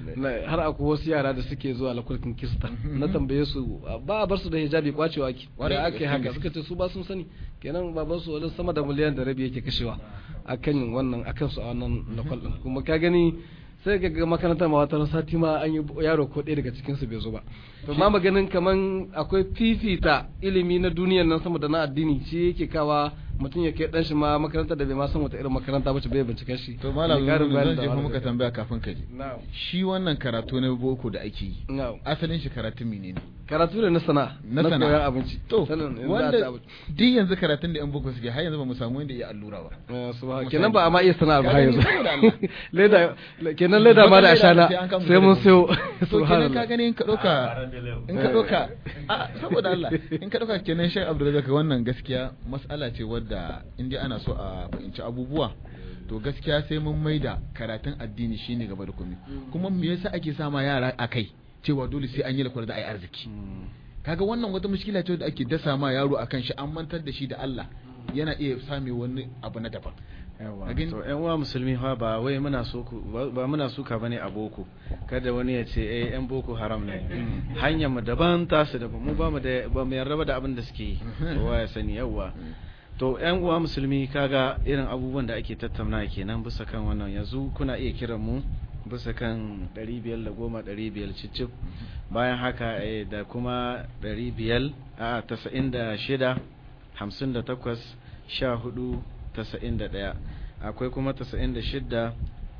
har akwai wasu yara da suke zuwa lakulkin kirista na tambaye su ba a bar su da hijabi kwacewa ake da ake haka suka ce su ba sun sani kenan baban su wani sama da miliyan da rabi yake kashewa akan wannan akan su a wannan lakwal din kuma ka gani sai ga makarantar ma wata sati ma an yi yaro ko ɗaya daga cikin su bai zo ba to ma maganin kaman akwai fifita ilimi na duniyar nan sama da na addini shi yake kawa mutum ya kai dan shi ma makarantar da bai ma san wata irin makaranta ba ce bai bincike shi to malam zan jefa muka tambaya kafin ka je shi wannan karatu na boko da ake yi asalin shi karatun menene karatu ne na sana'a na na sana'a. koyan abinci to Sanin in za a ci wanda abinci. duk yanzu karatun da yan boko suke har yanzu ba mu samu wanda ya allura ba Eh, subhan- Misali. kenan ba a ma iya sana'ar ba Ka har gani, yanzu saboda Allah. leda kenan leda ma da Wata ashana sai an kama sai mun da sayo to kenan ka subhanallah gani in ka ɗauka in ka Eh. ɗauka a saboda Allah in ka ɗauka kenan Sheikh Abdulrazak wannan gaskiya mas'ala ce wadda in dai ana so a fahimci abubuwa to gaskiya sai mun maida karatun addini shine gaba da komai kuma me yasa ake sama yara a kai cewa dole sai an yi lakwar da ai arziki kaga wannan wata mushkila ce da ake dasa ma yaro akan shi an mantar da shi da Allah yana iya same wani abu na daban yawa A gani? to yan uwa musulmi fa ba wai muna so ku ba ba muna suka bane a boko kada wani ya ce eh yan boko haram ne hanyar mu daban tasu daban mu ba mu da ba mu yarda ba da abin da suke yi kowa ya sani yawa to yan uwa musulmi kaga irin abubuwan da ake tattauna kenan bisa kan wannan yanzu kuna iya kiran mu bisa kan 510 500 cicif bayan haka eh, da kuma 500 a 96 58 14 91 akwai kuma 96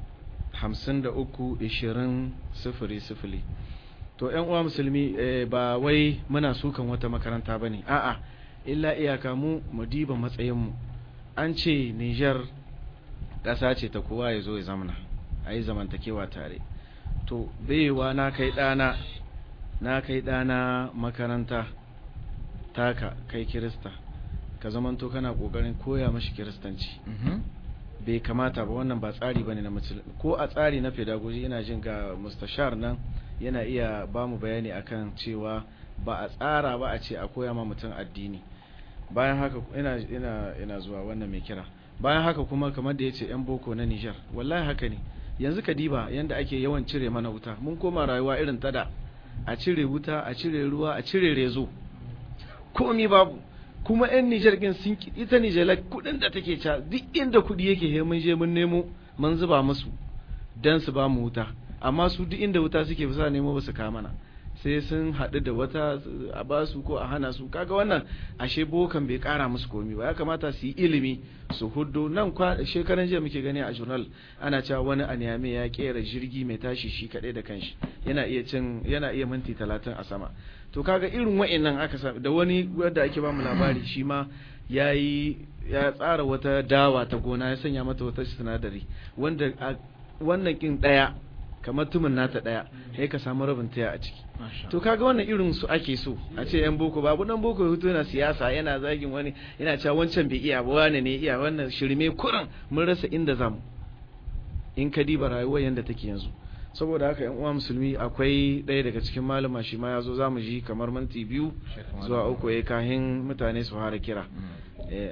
53 20 sifili sifili to yan uwa musulmi eh, ba wai muna sukan wata makaranta bane a'a illa iyaka mu mu diba matsayinmu an ce Niger ƙasa ce ta kowa ya zo ya zamana a yi zamantakewa tare to baiwa na kai ɗana na kai ɗana makaranta taka kai kirista ka zamanto kana ƙoƙarin koya mashi kiristanci bai kamata ba wannan ba tsari bane na musulmi ko a tsari na pedagogy ina jin ga mustashar nan yana iya ba mu bayani akan cewa ba a tsara ba a ce a koya ma mutum addini bayan haka ina ina ina zuwa wannan mai kira bayan haka kuma kamar da yace yan boko na Niger wallahi haka ne yanzu ka diba yanda ake yawan cire mana wuta mun koma rayuwa irin ta da a cire wuta a cire ruwa a cire rezo komi babu kuma yan Nijar din sun ki ita Nijar kudin da take ca duk inda kudi yake he mun je mun nemo mun zuba musu dan su ba mu wuta amma su duk inda wuta suke bisa nemo ba su ka mana sai sun haɗu da wata a ba su ko a hana su kaga wannan ashe bokan bai ƙara musu komi ba ya kamata su yi ilimi su huddo nan kwa shekaran jiya muke gani a journal ana cewa wani a Niamey ya kera jirgi mai tashi shi kaɗai da kanshi yana iya cin yana iya minti talatin a sama to kaga irin wa'annan aka sa da wani wanda ake ba mu labari shi ma yayi ya tsara wata dawa ta gona ya sanya mata wata sinadari wanda a wannan kin daya kamar tumin nata daya sai ka samu rabin taya a ciki to kaga wannan irin su ake so a ce yan boko babu dan boko ya fito yana siyasa yana zagin wani yana cewa wancan bai iya ba wani ne iya wannan shirme kuran mun rasa inda zamu in ka diba rayuwar yanda take yanzu saboda haka yan uwa musulmi akwai ɗaya daga cikin malama shi ma ya zo zamu ji kamar minti biyu zuwa uku ya kahin mutane su fara kira eh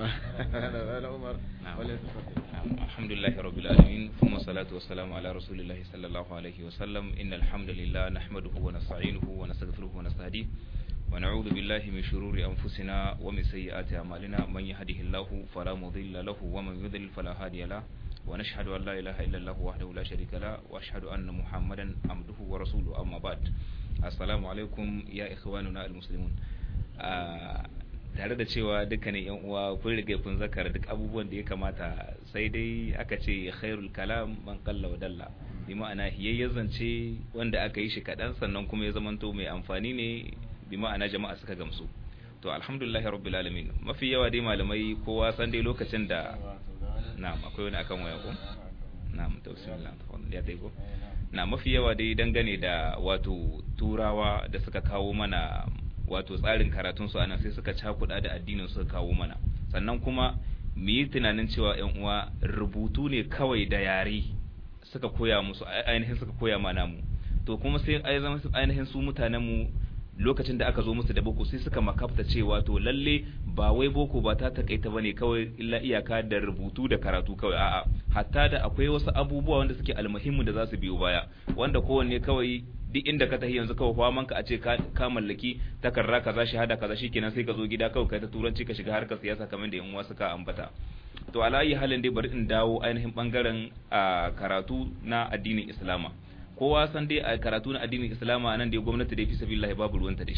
Umar الحمد لله رب العالمين ثم الصلاة والسلام على رسول الله صلى الله عليه وسلم إن الحمد لله نحمده ونستعينه ونستغفره ونستهديه ونعوذ بالله من شرور أنفسنا ومن سيئات أعمالنا من يهده الله فلا مضل له ومن يضلل فلا هادي له ونشهد أن لا إله إلا الله وحده لا شريك له وأشهد أن محمدا عبده ورسوله أما بعد السلام عليكم يا إخواننا المسلمون آه tare da cewa dukkanin yan uwa kun riga kun zakara duk abubuwan da ya kamata sai dai aka ce khairul kalam man qalla wa dalla bi ma'ana hiyayyar zance wanda aka yi shi kaɗan sannan kuma ya zamanto mai amfani ne bi ma'ana jama'a suka gamsu to alhamdulillahi rabbil alamin mafi yawa dai malamai kowa san dai lokacin da na'am akwai wani akan waya ko na'am to bismillah ya dai ko na mafi yawa dai dangane da wato turawa da suka kawo mana wato tsarin karatun su anan sai suka cakuɗa da addinin suka kawo mana sannan kuma mu yi tunanin cewa yan uwa rubutu ne kawai da yare suka koya musu ainihin suka koya mana mu to kuma sai ai zama ainihin su mutanen mu lokacin da aka zo musu da boko sai suka makafta cewa to lalle ba wai boko ba ta takaita bane kawai illa iyaka da rubutu da karatu kawai a'a hatta da akwai wasu abubuwa wanda suke almuhimmu da za su biyo baya wanda kowanne kawai duk inda ka tafi yanzu kawai faman ka a ce ka mallaki takarda kaza shahada kaza shikenan sai ka zo gida kawai kai ta turanci ka shiga harkar siyasa kamar da yan uwa suka ambata to ala yi halin dai bari in dawo ainihin bangaren karatu na addinin islama kowa san dai a karatu na addinin islama nan dai gwamnati dai fi sabilillahi babu ruwanta da shi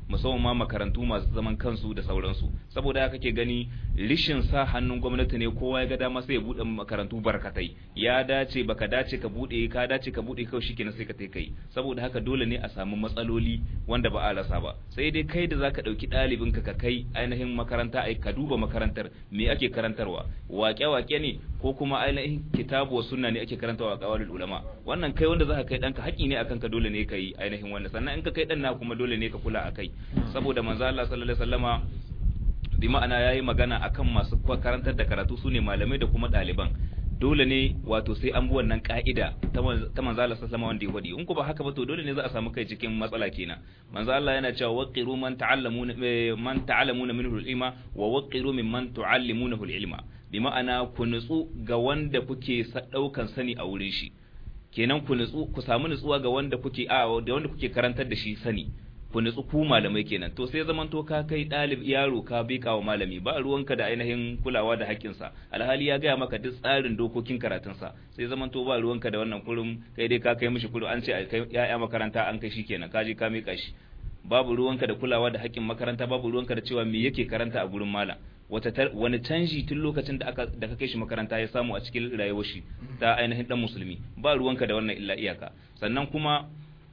musamman ma makarantu masu zaman kansu da sauransu saboda haka kake gani rishin sa hannun gwamnati ne kowa ya ga dama sai ya bude makarantu barkatai ya dace baka dace ka bude ka dace ka bude kawai shikenan sai ka tai kai saboda haka dole ne a samu matsaloli wanda ba a rasa ba sai dai kai da zaka dauki ɗalibin ka ka kai ainihin makaranta ai ka duba makarantar me ake karantarwa waƙe waƙe ne ko kuma ainihin kitabu wa sunna ne ake karantawa a qawalul ulama wannan kai wanda zaka kai danka haƙi ne akan ka dole ne kai ainihin wannan sannan in ka kai dan na kuma dole ne ka kula akai saboda manzo Allah sallallahu alaihi wasallama bi ma'ana yayi magana akan masu karantar da karatu sune malamai da kuma ɗaliban dole ne wato sai an bi wannan ka'ida ta manzo Allah sallallahu wanda ya wadi in ku ba haka ba to dole ne za a samu kai cikin matsala kenan manzo Allah yana cewa waqiru man ta'allamuna man ta'allamuna minhu al-ilma wa waqiru mimman tu'allimunahu al-ilma bi ma'ana ku nutsu ga wanda kuke daukan sani a wurin shi kenan ku nutsu ku samu nutsuwa ga wanda kuke a da wanda kuke karantar da shi sani ku nutsu ku malamai kenan to sai zaman to ka kai dalib yaro ka bika wa malami ba ruwanka da ainihin kulawa da haƙƙinsa alhali ya gaya maka duk tsarin dokokin karatunsa sai zaman to ba ruwanka da wannan kurum kai dai ka kai mishi kurum an ce kai ya'ya makaranta an kai shi kenan ka je ka mika shi babu ruwanka da kulawa da haƙƙin makaranta babu ruwanka da cewa me yake karanta a gurin malam wata wani canji tun lokacin da aka da ka kai shi makaranta ya samu a cikin rayuwar shi ta ainihin dan musulmi ba ruwanka da wannan illa iyaka sannan kuma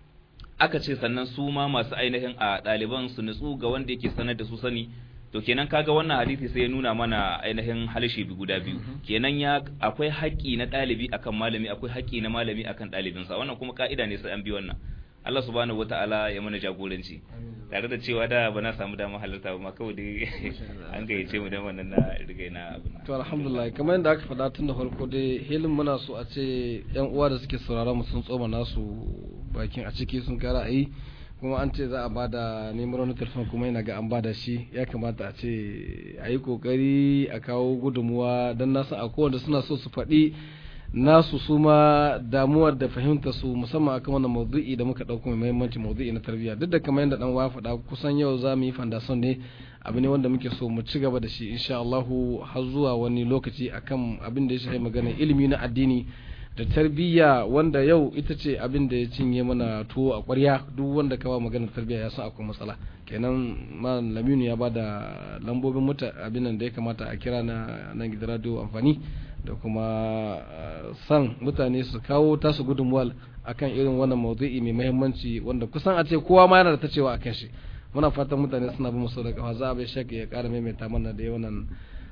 aka ce sannan su ma masu ainihin a ɗaliban su nutsu ga wanda yake sanar da su sani to kenan kaga wannan hadisi sai ya nuna mana ainihin halshe bi guda biyu kenan ya akwai haƙƙi na ɗalibi akan malami akwai haƙƙi na malami akan ɗalibinsa wannan kuma ka'ida ne sai an bi wannan Allah subhanahu wata'ala ya mana jagoranci tare da cewa da ba na samu damar halarta ba kawai dai an gayyace mu dan wannan na riga na abin to alhamdulillah kamar yadda aka faɗa tun da farko dai hilin muna so a ce yan uwa da suke sauraron mu sun tsoma nasu bakin a ciki sun kara ayi kuma an ce za a bada neman wani telefon kuma yana ga an bada shi ya kamata a ce a yi kokari a kawo gudunmuwa don nasu a kowanne suna so su faɗi nasu su ma damuwar da fahimta su musamman akan wannan maudu'i da muka dauko mai muhimmanci maudu'i na tarbiyya duk da kamar yadda dan wa faɗa kusan yau za mu yi fandason ne abu ne wanda muke so mu ci gaba da shi insha Allah har zuwa wani lokaci akan abin da ya shafi magana ilimi na addini da tarbiyya wanda yau ita ce abin da ya cinye mana tuwo a ƙwarya duk wanda kawa magana tarbiyya ya san akwai matsala kenan man laminu ya bada lambobin muta abin nan da ya kamata a kira na nan gidan radio amfani da kuma san mutane su kawo tasu gudunmuwal akan irin wannan maudu'i mai muhimmanci wanda kusan a ce kowa ma yana da ta cewa akan shi muna fatan mutane suna bin musu da kafa za a bai shaka ya kara maimaita mana da yawan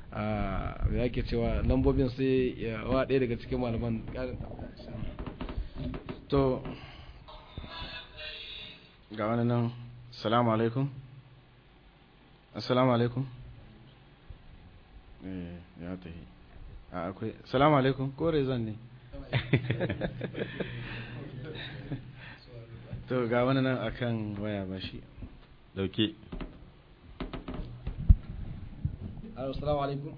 me yake cewa lambobin sai ya wa ɗaya daga cikin malaman to ga wani nan assalamu alaikum assalamu alaikum eh ya tafi a akwai salamu alaikum ko rezon ne to ga wani nan akan waya ba shi dauke assalamu alaikum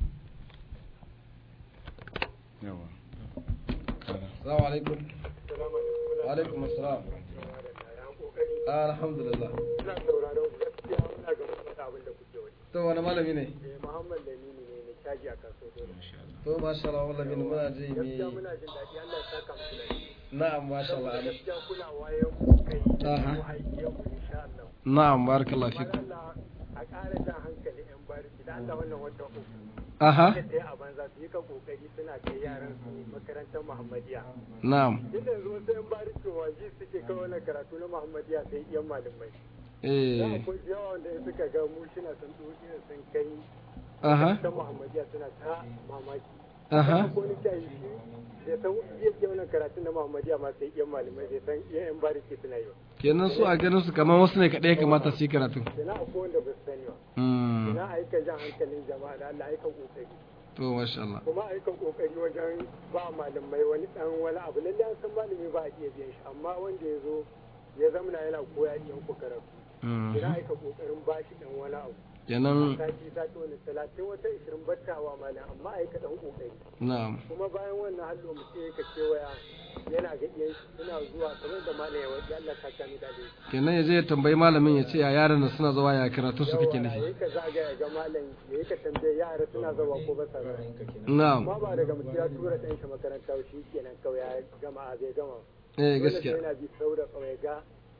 yawa assalamu alaikum wa alaikum assalam alhamdulillah ina sauraron ku gaskiya muna ga faɗa abin da kuke wani to wani malami ne eh Muhammad Lamini ne mai caji a kaso dole to masha Allah wallahi muna ji gaskiya mi muna jin daɗi Allah ya saka muku da na'am masha Allah saboda gaskiya kuna wayan ku kai Aha. mu haifiyan ku insha Allah na'am barakallahu Bar fikum Allah a ƙara jan hankali yan bariki da Allah wannan wata uku aha da ɗaya a banza su yi ka kokari suna kai yaran su makarantar Muhammadiya na'am duk da yanzu wasu yan bariki waje suke kai wannan karatu na Muhammadiya sai iyan malamai da eh akwai yawa wanda in suka ga mu shina sun ɗauki sun kai aha ta Muhammadiya suna ta mamaki aha ko ni kai shi da san iya ke wannan karatun na Muhammadiya ma sai iyan malamai da san iyan yan bariki suna yi ba kenan su a ganin su kamar wasu ne kaɗai ya kamata su yi karatu ina akwai wanda ba su sani ba Mm, ina aika jan hankalin jama'a da Allah aika kokari to masha Allah kuma aika kokari wajen ba malamai wani dan wani abu lalle an san malami ba a iya biyan shi amma wanda ya zo ya zamana yana koya iyan ku karatu Mm, ina aika kokarin ba shi dan wani abu kenan sati sati wani talatin wata ishirin battawa malam amma aika dan kokari na'am kuma bayan wannan hallo mutum ya ka kewaya yana ga iyan shi suna zuwa kamar da malam ya wajen Allah ta kami da dai kenan ya je ya tambayi malamin ya ce ya yaran nan suna zuwa ya karatu su kake yawa nufi yayi ka zagaya ga malam yayi ka tambaye yara suna zuwa ko ba sa zuwa na'am amma ba daga mutum ya tura ɗan shi makaranta shi kenan kawai ya gama a zai gama eh Dole sai gaskiya yana bi sau da kawai ga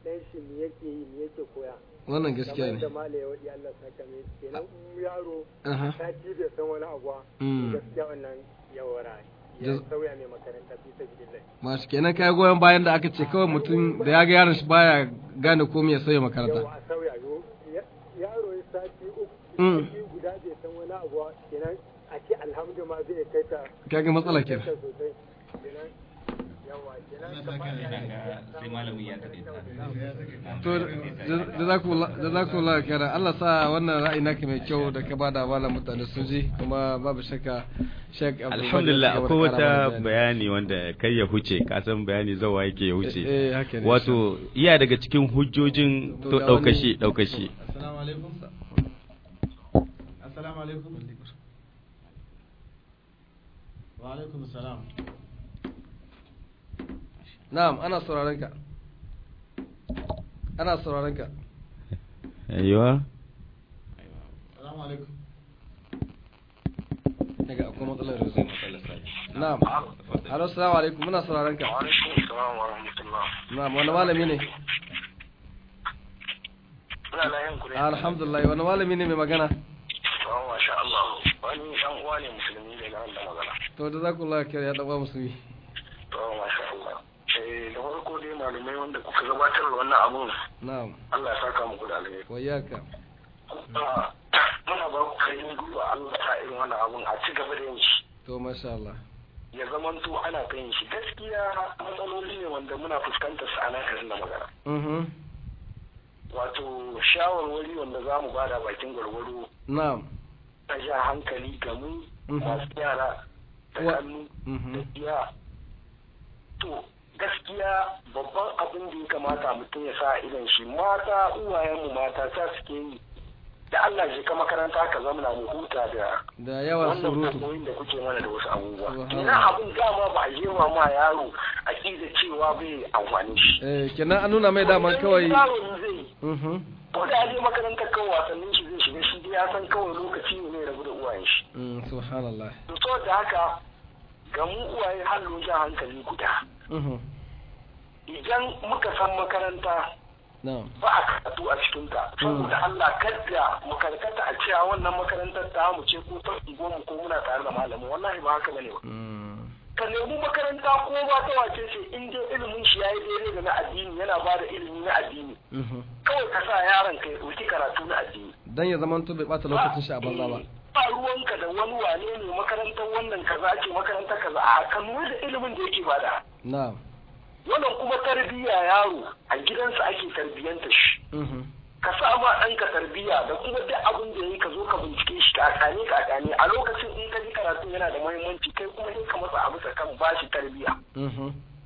dan shi me yake yi me yake koya wannan gaskiya kamar ne da mala ya wadi Allah saka mai kenan in yaro Aha. ta ci bai san wani abu ba Mm. gaskiya wannan yawara ya Jaz- sauya mai makaranta fi sabilillah masu kenan kai goyon bayan da aka ce kawai mutum da ya ga yaron shi baya gane komai ya sauya makaranta yawa a sauya yo ya- yaro ya sati uku Mm. sati guda bai san wani abu ba kenan a ce alhamdu ma zai kai ta kaga matsala kenan kai ta sosai kenan yawa kenan kamar sai malamin ya tafi to jazakumullah khairan Allah sa wannan ra'ayi naka mai kyau da ka bada malam mutane sun ji kuma babu shakka Sheikh Abdul alhamdulillah Baqir akwai ya ƙara wata mana bayani wanda kai ya huce kasan bayani zawa yake ya huce Eh, haka ne, wato iya daga cikin hujjojin To to ga daukashi wani- daukashi assalamu alaikum assalamu alaikum wa alaikum assalam Na'am ana sauraron ka ana sauraron ka aiwa assalamu alaikum daga akwai matsalar rezo na'am alo assalamu alaikum muna sauraron ka alaikum salam wa rahmatullah na'am wani malami ne muna layin ku ne alhamdulillah wani malami ne mai magana wa masha Allah wani dan uwa ne musulmi daga nan da magana to da zakullah khair ya daba musulmi to masha Allah eh da farko dai malumai wanda kuka gabatar da wannan abun na'am Allah ya saka muku da alheri wayyaka Ah, muna ba ku kai gwiwa Allah ta irin wannan abun a ci gaba da yin shi to masha Allah ya zamanto ana ta yin shi gaskiya matsaloli ne wanda muna fuskantar su a nan garin da magana mhm wato shawarwari wanda za mu bada bakin gwargwaro na'am ta ja hankali ga mu Mhm. masu yara da Wa- hannu da mhm iya to gaskiya babban abin da ya kamata mutum ya sa idan shi mata uwayenmu mata ta suke yi da Allah je ka makaranta ka zamana mu huta da da yawan wannan surutu fatoyin da kuke mana da wasu abubuwa Subhanallah. ina abin dama ba a yi wa ma yaro a da cewa bai amfani shi eh kenan an nuna mai daman kawai yaro ne zai yi mhm ko da ya je makarantar kan wasannin shi zai shiga shi dai ya san kawai lokaci ne ya rabu da uwayen shi mm subhanallah to saboda haka ga mu uwaye halin jan hankali guda mhm idan muka san makaranta na'am ba a karatu a cikinta saboda Allah kadda mu karkata a cewa wannan makarantar ta mu ce ko ta unguwar mu ko muna tare da malamin wallahi ba haka bane ba mm ka nemi makaranta ko ba ta wace ce in dai ilimin shi yayi daidai da na addini yana ba da ilimi na addini mhm kawai ka sa yaron ka ya ɗauki karatu na addini dan ya zama to bai bata lokacin shi a banza ba ba ruwanka da wani wane ne makarantar wannan kaza ce makarantar kaza a ka lura da ilimin da yake bada na'am wannan kuma tarbiyya yaro a gidansa ake tarbiyyanta shi mhm ka sa ma ɗanka tarbiyya da kuma duk abin da yayi ka zo ka bincike shi ka kane ka kane a lokacin in ka ji karatu yana da muhimmanci kai kuma sai ka masa abu kan ba shi tarbiyya mhm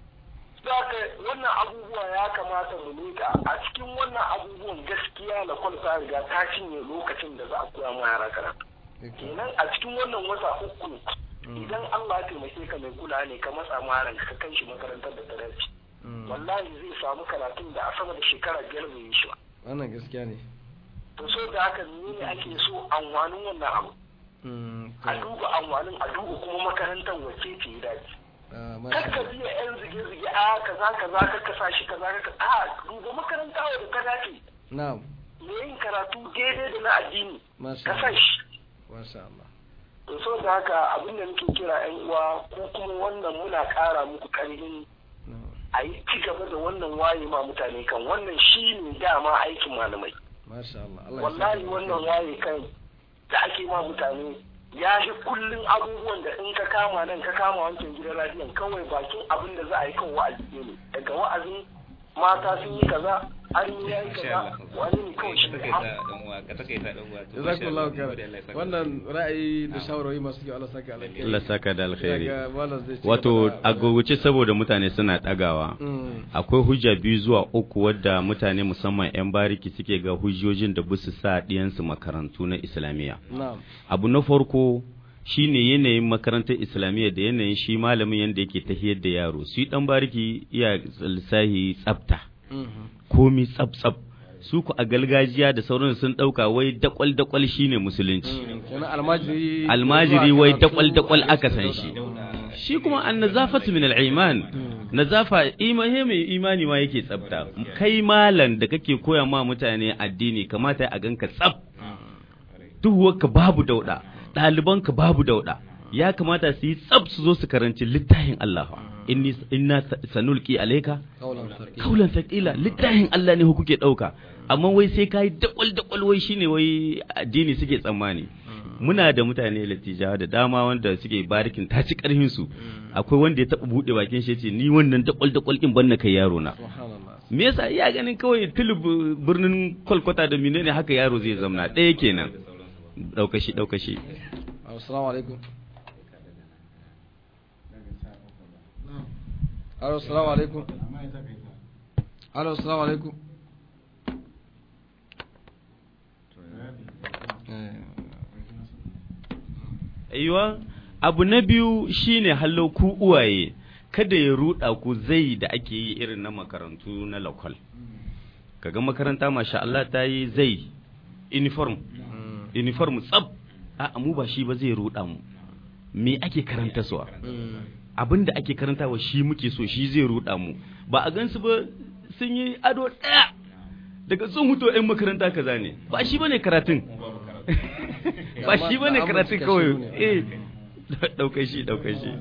Zaka wannan abubuwa ya kamata mu leka a cikin wannan abubuwan gaskiya na kwalta riga ta cinye lokacin da za a koya ma yara karatu kenan a cikin wannan wata uku idan Allah ya taimake ka mai kula ne ka matsa maran ka kai shi makarantar da ta dace Mm. wallahi zai samu karatun da a sama da shekara biyar bai yi shi ba wannan gaskiya ne to so da haka ne ake so amfanin wannan abu mm a to duba amfanin a duba kuma makarantar wacce ce ya dace ah, kar masha ka biya yan zige-zige a kaza kaza kar ka sa shi kaza ka a duba makaranta wadda ta dace na'am me yin karatu daidai da na addini masha ka sa Allah shi masha Allah to so da haka abin da muke kira yan uwa ko kuma wannan muna ƙara muku ƙarfin na'am a yi ci gaba da wannan waye ma mutane kan wannan shi ne dama aikin malamai masha Allah Allah ya wallahi saka wannan alkhairi. waye kan da ake ma mutane ya shi kullum abubuwan da in ka kama nan ka kama wancan gidan radiyon kawai bakin abin da za a yi kan wa'azi ne daga wa'azin mata sun yi kaza an yi yayi kaza wani ne kawai shi ne ka takaita dan uwa to jazakallahu masha Allah, khairan Allah ya saka wannan ra'ayi da shawarwari masu kyau Allah saka alkhairi Allah saka da alkhairi Daga malam zai ci wato gaba da- a gogoce saboda mutane suna ɗagawa Mm, akwai hujja biyu zuwa uku wadda mutane musamman 'yan bariki suke ga hujjojin da busu sa ɗiyansu makarantu na islamiyya na'am abu na farko shine yanayin makarantar islamiyya da yanayin shi malamin yadda yake tafiyar da yaro su yi ɗan bariki iya lissahi tsafta mhm komi tsaf tsaf su ku a gargajiya da sauran sun ɗauka wai dakwal dakwal shine musulunci Mm, kenan almajiri almajiri zuwa wai karatu dakwal dakwal aka san dauda. shi Mm, shi kuma an nazafatu min al-iman nazafa imani mai imani ma yake tsafta kai malam da kake koya ma mutane addini kamata a ganka tsaf duhuwarka babu dauda ɗalibanka babu dauda ya kamata su yi tsaf su zo su karanci littafin Allah inni inna sanulqi alayka kaulan thaqila littafin Allah ne kuke dauka amma wai sai kai dakwal dakwal wai shine wai addini suke tsammani muna da mutane latijawa da dama wanda suke barikin ta ci karhin su akwai wanda ya taba bude bakin shi yace ni wannan dakwal dakwal din ban na kai yaro na me yasa iya ganin kawai tulub birnin kolkata da menene haka yaro zai zamna ɗaya kenan daukashi daukashi assalamu alaikum Alo, salamu alaikum. Alo, salamu alaikum. Aiwa, abu na biyu shine hallo ku uwaye, kada ya ruɗa ku zai da ake yi irin na makarantu na lokal. Kaga makaranta masha Allah ta yi zai uniform, uniform tsab, a mu ba shi ba zai ruɗa mu. Me ake karanta suwa? abin da ake karantawa shi muke so shi zai ruɗa mu ba a gansu ba sun yi ado ɗaya daga sun huto 'yan makaranta kaza ne ba shi bane karatun ba shi bane karatun kawai eh ɗaukar shi ɗaukar shi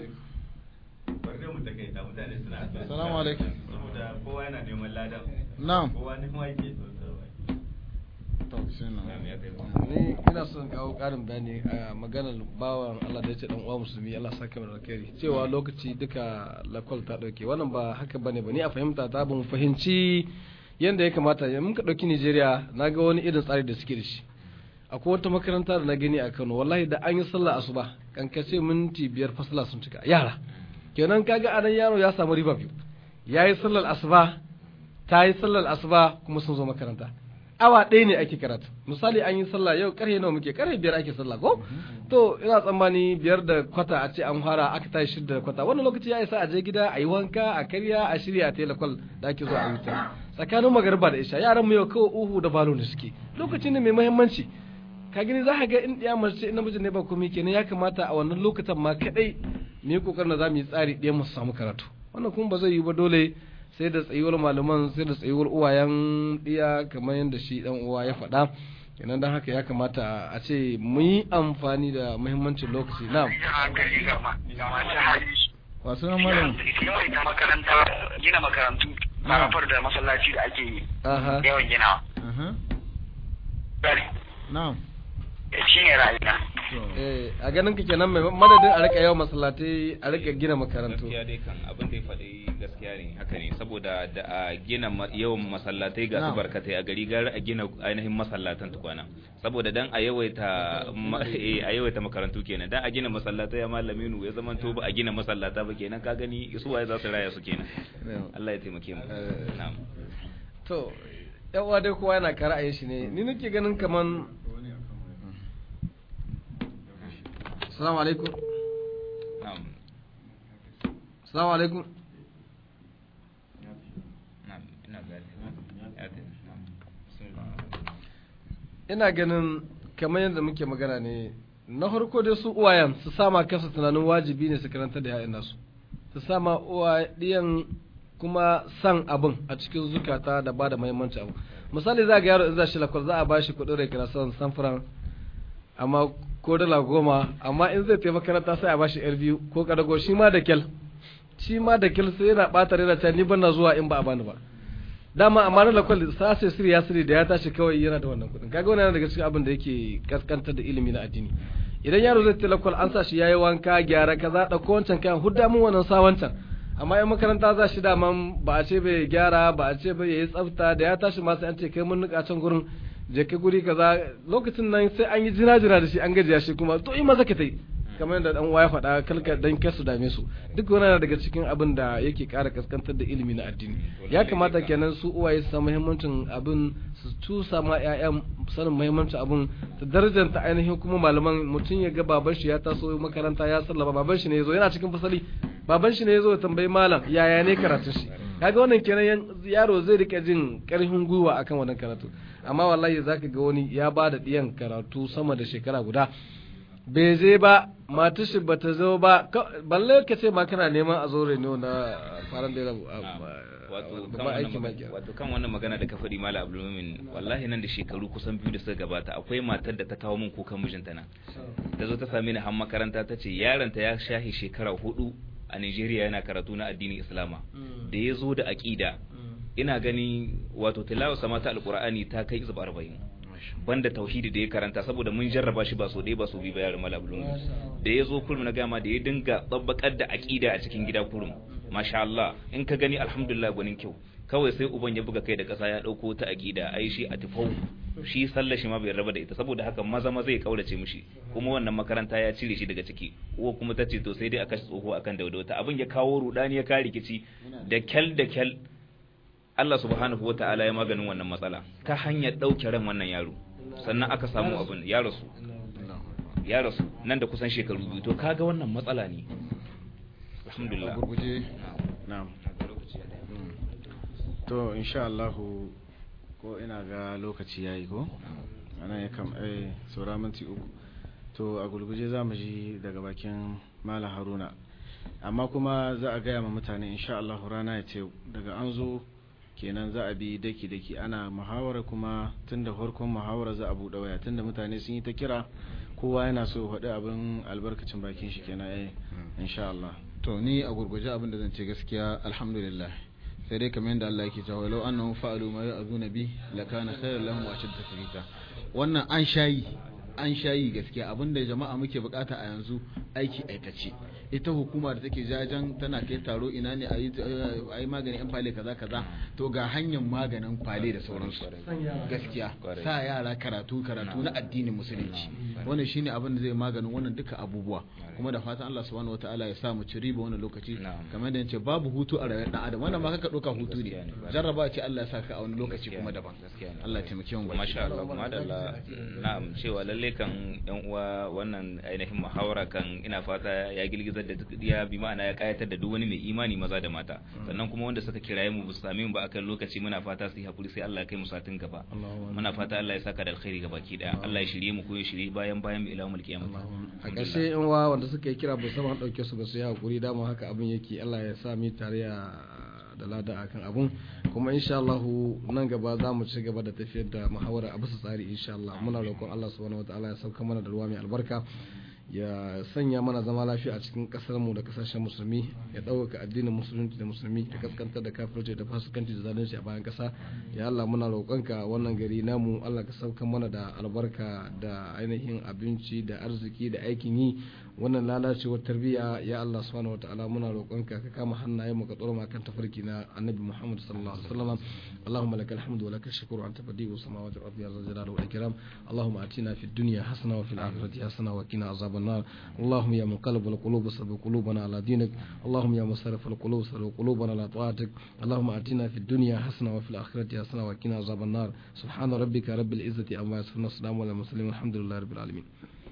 Salamu alaikum. saboda kowa yana neman ladan Na'am. kowa neman yake To, bismillah. Ni ina son kawo ƙarin bayani a maganar bawan Allah da ya ce dan uwa musulmi Allah saka mana alkhairi cewa lokaci duka lakwal ta dauke wannan ba haka bane ba ni a fahimta ta ban fahimci yanda ya kamata ya muka dauki Nigeria na ga wani irin tsari da suke da shi akwai wata makaranta da na gani a Kano wallahi da an yi sallah asuba kankace minti biyar fasala sun cika yara kenan kaga anan yaro ya samu riba biyu yayi sallar asuba ta yi sallar asuba kuma sun zo makaranta awa ɗaya ne ake karatu misali an yi sallah yau karfe nawa muke karfe biyar ake sallah ko to ina tsammani biyar da kwata a ce an fara aka tashi shida da kwata wannan lokaci ya isa a je gida a yi wanka a karya a shirya a telekol da ake zuwa a yi ta tsakanin magariba da isha yaran mu yau kawai uhu da balo da suke lokaci ne mai muhimmanci ka gani za ka ga in ɗaya mace in namiji ne ba komai kenan ya kamata a wannan lokutan ma kadai mu yi kokarin da za mu yi tsari ɗaya mu samu karatu wannan kuma ba zai yi ba dole sai da tsayuwar malaman sai da tsayuwar uwayen ɗiya kamar yadda shi ɗan uwa ya faɗa kenan don haka ya kamata a ce mu yi amfani da muhimmancin lokaci na hankali ga ma- ga masu hali Wasu nan malam. yawaita makaranta gina makarantu marafar da masallaci da ake yi aha yawan ginawa Aha. Bari, Na'am. shi ne ra'ayina To. eh a ganin ka kenan mai madadin a rika yawan masallatai a rika gina makarantu gaskiya dai kan abin da ya faɗi gaskiya ne haka ne saboda da a gina ma- yawan masallatai ga su Na'am. barkatai a gari gara a gina ainihin masallatan tukwana saboda dan a yawaita ma- eh, a yawaita makarantu kenan dan a gina masallatai ya malami nu ya zaman to ba a gina masallata ba kenan ka gani su waye za su raya su kenan Allah ya taimake mu Eh. na'am to yan uwa dai kowa yana ka ra'ayin shi ne ni nake ganin kaman assalamu alaikum na'am assalamu alaikum na'am ina gani ya tafi na'am bismillah ina ganin kamar yadda muke magana ne na farko dai su uwayen su sama kansu tunanin wajibi ne su karanta da ya'yan nasu su sama uwayen kuma san abin a cikin zukata da ba da muhimmanci abu misali za ga yaro in za shi lakwal za a ba shi kuɗin rai kira son samfuran amma ko dala goma amma in zai taimaka makaranta sai a ba shi yar biyu ko kadago shi ma da kyal shi ma da kyal sai yana ɓata rai da ta ni ban na zuwa in ba a bani ba dama amma na lakwal sa sai sirri ya sirri da ya tashi kawai yana da wannan kuɗin kaga wannan yana daga cikin abin da yake kaskantar da ilimi na addini idan yaro zai ta lakwal an sa shi yayi wanka gyara kaza ɗauko wancan kayan hudda mun wannan sa wancan amma in makaranta za shi daman ba a ce bai gyara ba a ce bai yayi tsafta da ya tashi ma sai an ce kai mun nika can gurin je ka guri kaza lokacin nan sai an yi jira jira da shi an gajiya shi kuma to in maza ka tai kamar yadda dan uwa ya faɗa kalka dan kasu dame su duk wannan yana daga cikin abin da yake ƙara kaskantar da ilimi na addini ya kamata kenan su uwaye su san muhimmancin abin su tusa ma ƴaƴan sanin muhimmancin abin ta darajanta ainihin kuma malaman mutum ya ga baban shi ya taso makaranta ya sallama baban shi ne yazo yana cikin fasali baban shi ne yazo ya tambayi malam yaya ne karatun shi kaga wannan kenan yan- yaro zai rika jin karfin gwiwa akan wannan karatu amma wallahi zaka ga wani ya ba da diyan karatu sama da shekara guda bai je ba matar shi bata zo ba ka- balle ka ce ma kana neman a zo reno na faran da wato kan babban wannan aiki ma magana- wato kan wannan magana da ka faɗi mala abdulmumin wallahi nan da shekaru kusan biyu da suka gabata akwai matar da ta kawo min kukan mijinta nan ta zo ta same ni har makaranta ta ce yaronta ya shahi shekara hudu a Nigeria yana karatu na addinin Islama da ya zo da aƙida ina gani wato tilawa sama ta alqur'ani ta kai izba 40 banda tauhidi da ya karanta saboda mun jarraba shi ba so ɗaya ba so biyu ba yaron mala abdulmumin da ya zo kurum na gama da ya dinga tsabbakar da aƙida a cikin gida kurum masha Allah in ka gani alhamdulillah gwanin kyau kawai sai uban ya buga kai da ƙasa ya ɗauko ta aƙida ai shi a tufau shi sallar shi ma bai raba da ita saboda haka maza maza ya kaurace mishi kuma wannan makaranta ya cire shi daga ciki uwa kuma ta ce to sai dai a kashe tsoho akan daudauta abin ya kawo rudani ya kawo rikici da kyal da kyal Allah subhanahu wata'ala ya maganin wannan matsala ta hanyar ɗauke ran wannan yaro sannan aka samu abin ya rasu ya rasu nan da kusan shekaru biyu to kaga wannan matsala ne alhamdulillah a gurguje na'am to insha Allah ko ina ga lokaci yayi ko ana ya kam eh saura minti uku to a gulguje za mu ji daga bakin Malam Haruna amma kuma za a gaya ma mutane insha Allah rana ya ce daga an zo kenan za a bi daki daki ana muhawara kuma tunda farkon muhawara za a buɗe waya tunda mutane sun yi ta kira kowa yana so ya faɗi abin albarkacin bakin shi kenan eh insha Allah to ni a gurguje abin da zan ce gaskiya alhamdulillah sai dai kamar yadda Allah yake cewa law annahum fa'alu ma ya'zuna bi lakana khayran lahum wa ashadda tathbita wannan an shayi an shayi gaskiya abinda jama'a muke bukata a yanzu aiki aikace ita hukuma da take jajan tana kai taro ina ne a yi maganin yan fale kaza kaza to ga hanyar maganin fale da sauransu gaskiya sa yara karatu karatu na addinin musulunci wannan shine abin da zai maganin wannan duka abubuwa kuma da fatan Allah subhanahu wataala ya sa mu ci riba wannan lokaci kamar da yace babu hutu a rayuwar dan adam wannan ma kaka doka hutu ne jarraba ce Allah ya saka a wani lokaci kuma daban Allah ya taimake mu masha Allah kuma da Allah na'am cewa lalle kan yan uwa wannan ainihin muhawara kan ina fata ya girgizar da ya bi ma'ana ya kayatar da duk wani mai imani maza da mata sannan kuma wanda suka kiraye mu su same mu ba akan lokaci muna fata su yi hakuri sai Allah ya kai mu satin gaba muna fata Allah ya saka da alkhairi gaba ki daya Allah ya shirye mu ko ya shirye bayan bayan mu ila mulki kiyama a ƙarshe in wa wanda suka yi kira ba sama dauke su ba su yi hakuri dama haka abin yake Allah ya sa mu tare da lada akan abun kuma insha Allah nan gaba za mu ci gaba da tafiyar da muhawara a bisa tsari insha Allah muna roƙon Allah subhanahu wataala ya sauka mana da ruwa mai albarka ya sanya mana zama lafiya a cikin kasar mu da kasashen musulmi ya ɗaukaka addinin musulunci da musulmi da kaskantar da kafirci da fasikanci da zalunci a bayan kasa ya Allah muna roƙonka wannan gari namu Allah ka sauka mana da albarka da ainihin abinci da arziki da aikin yi wannan lalacewar tarbiyya ya Allah subhanahu wataala muna roƙonka ka kama hannayen mu ka tsoro kan tafarki na annabi Muhammad sallallahu alaihi wasallam Allahumma lakal hamdu wa lakal shukru anta badi'u samawati wal ardi ya zal jalali wal ikram Allahumma atina fid dunya hasana wa fil akhirati hasana wa qina azab النار اللهم يا مقلب القلوب صرف قلوبنا على دينك اللهم يا مصرف القلوب صرف قلوبنا على طاعتك اللهم آتنا في الدنيا حسنة وفي الآخرة حسنة وقنا عذاب النار سبحان ربك رب العزة عما يصفون السلام على المرسلين والحمد لله رب العالمين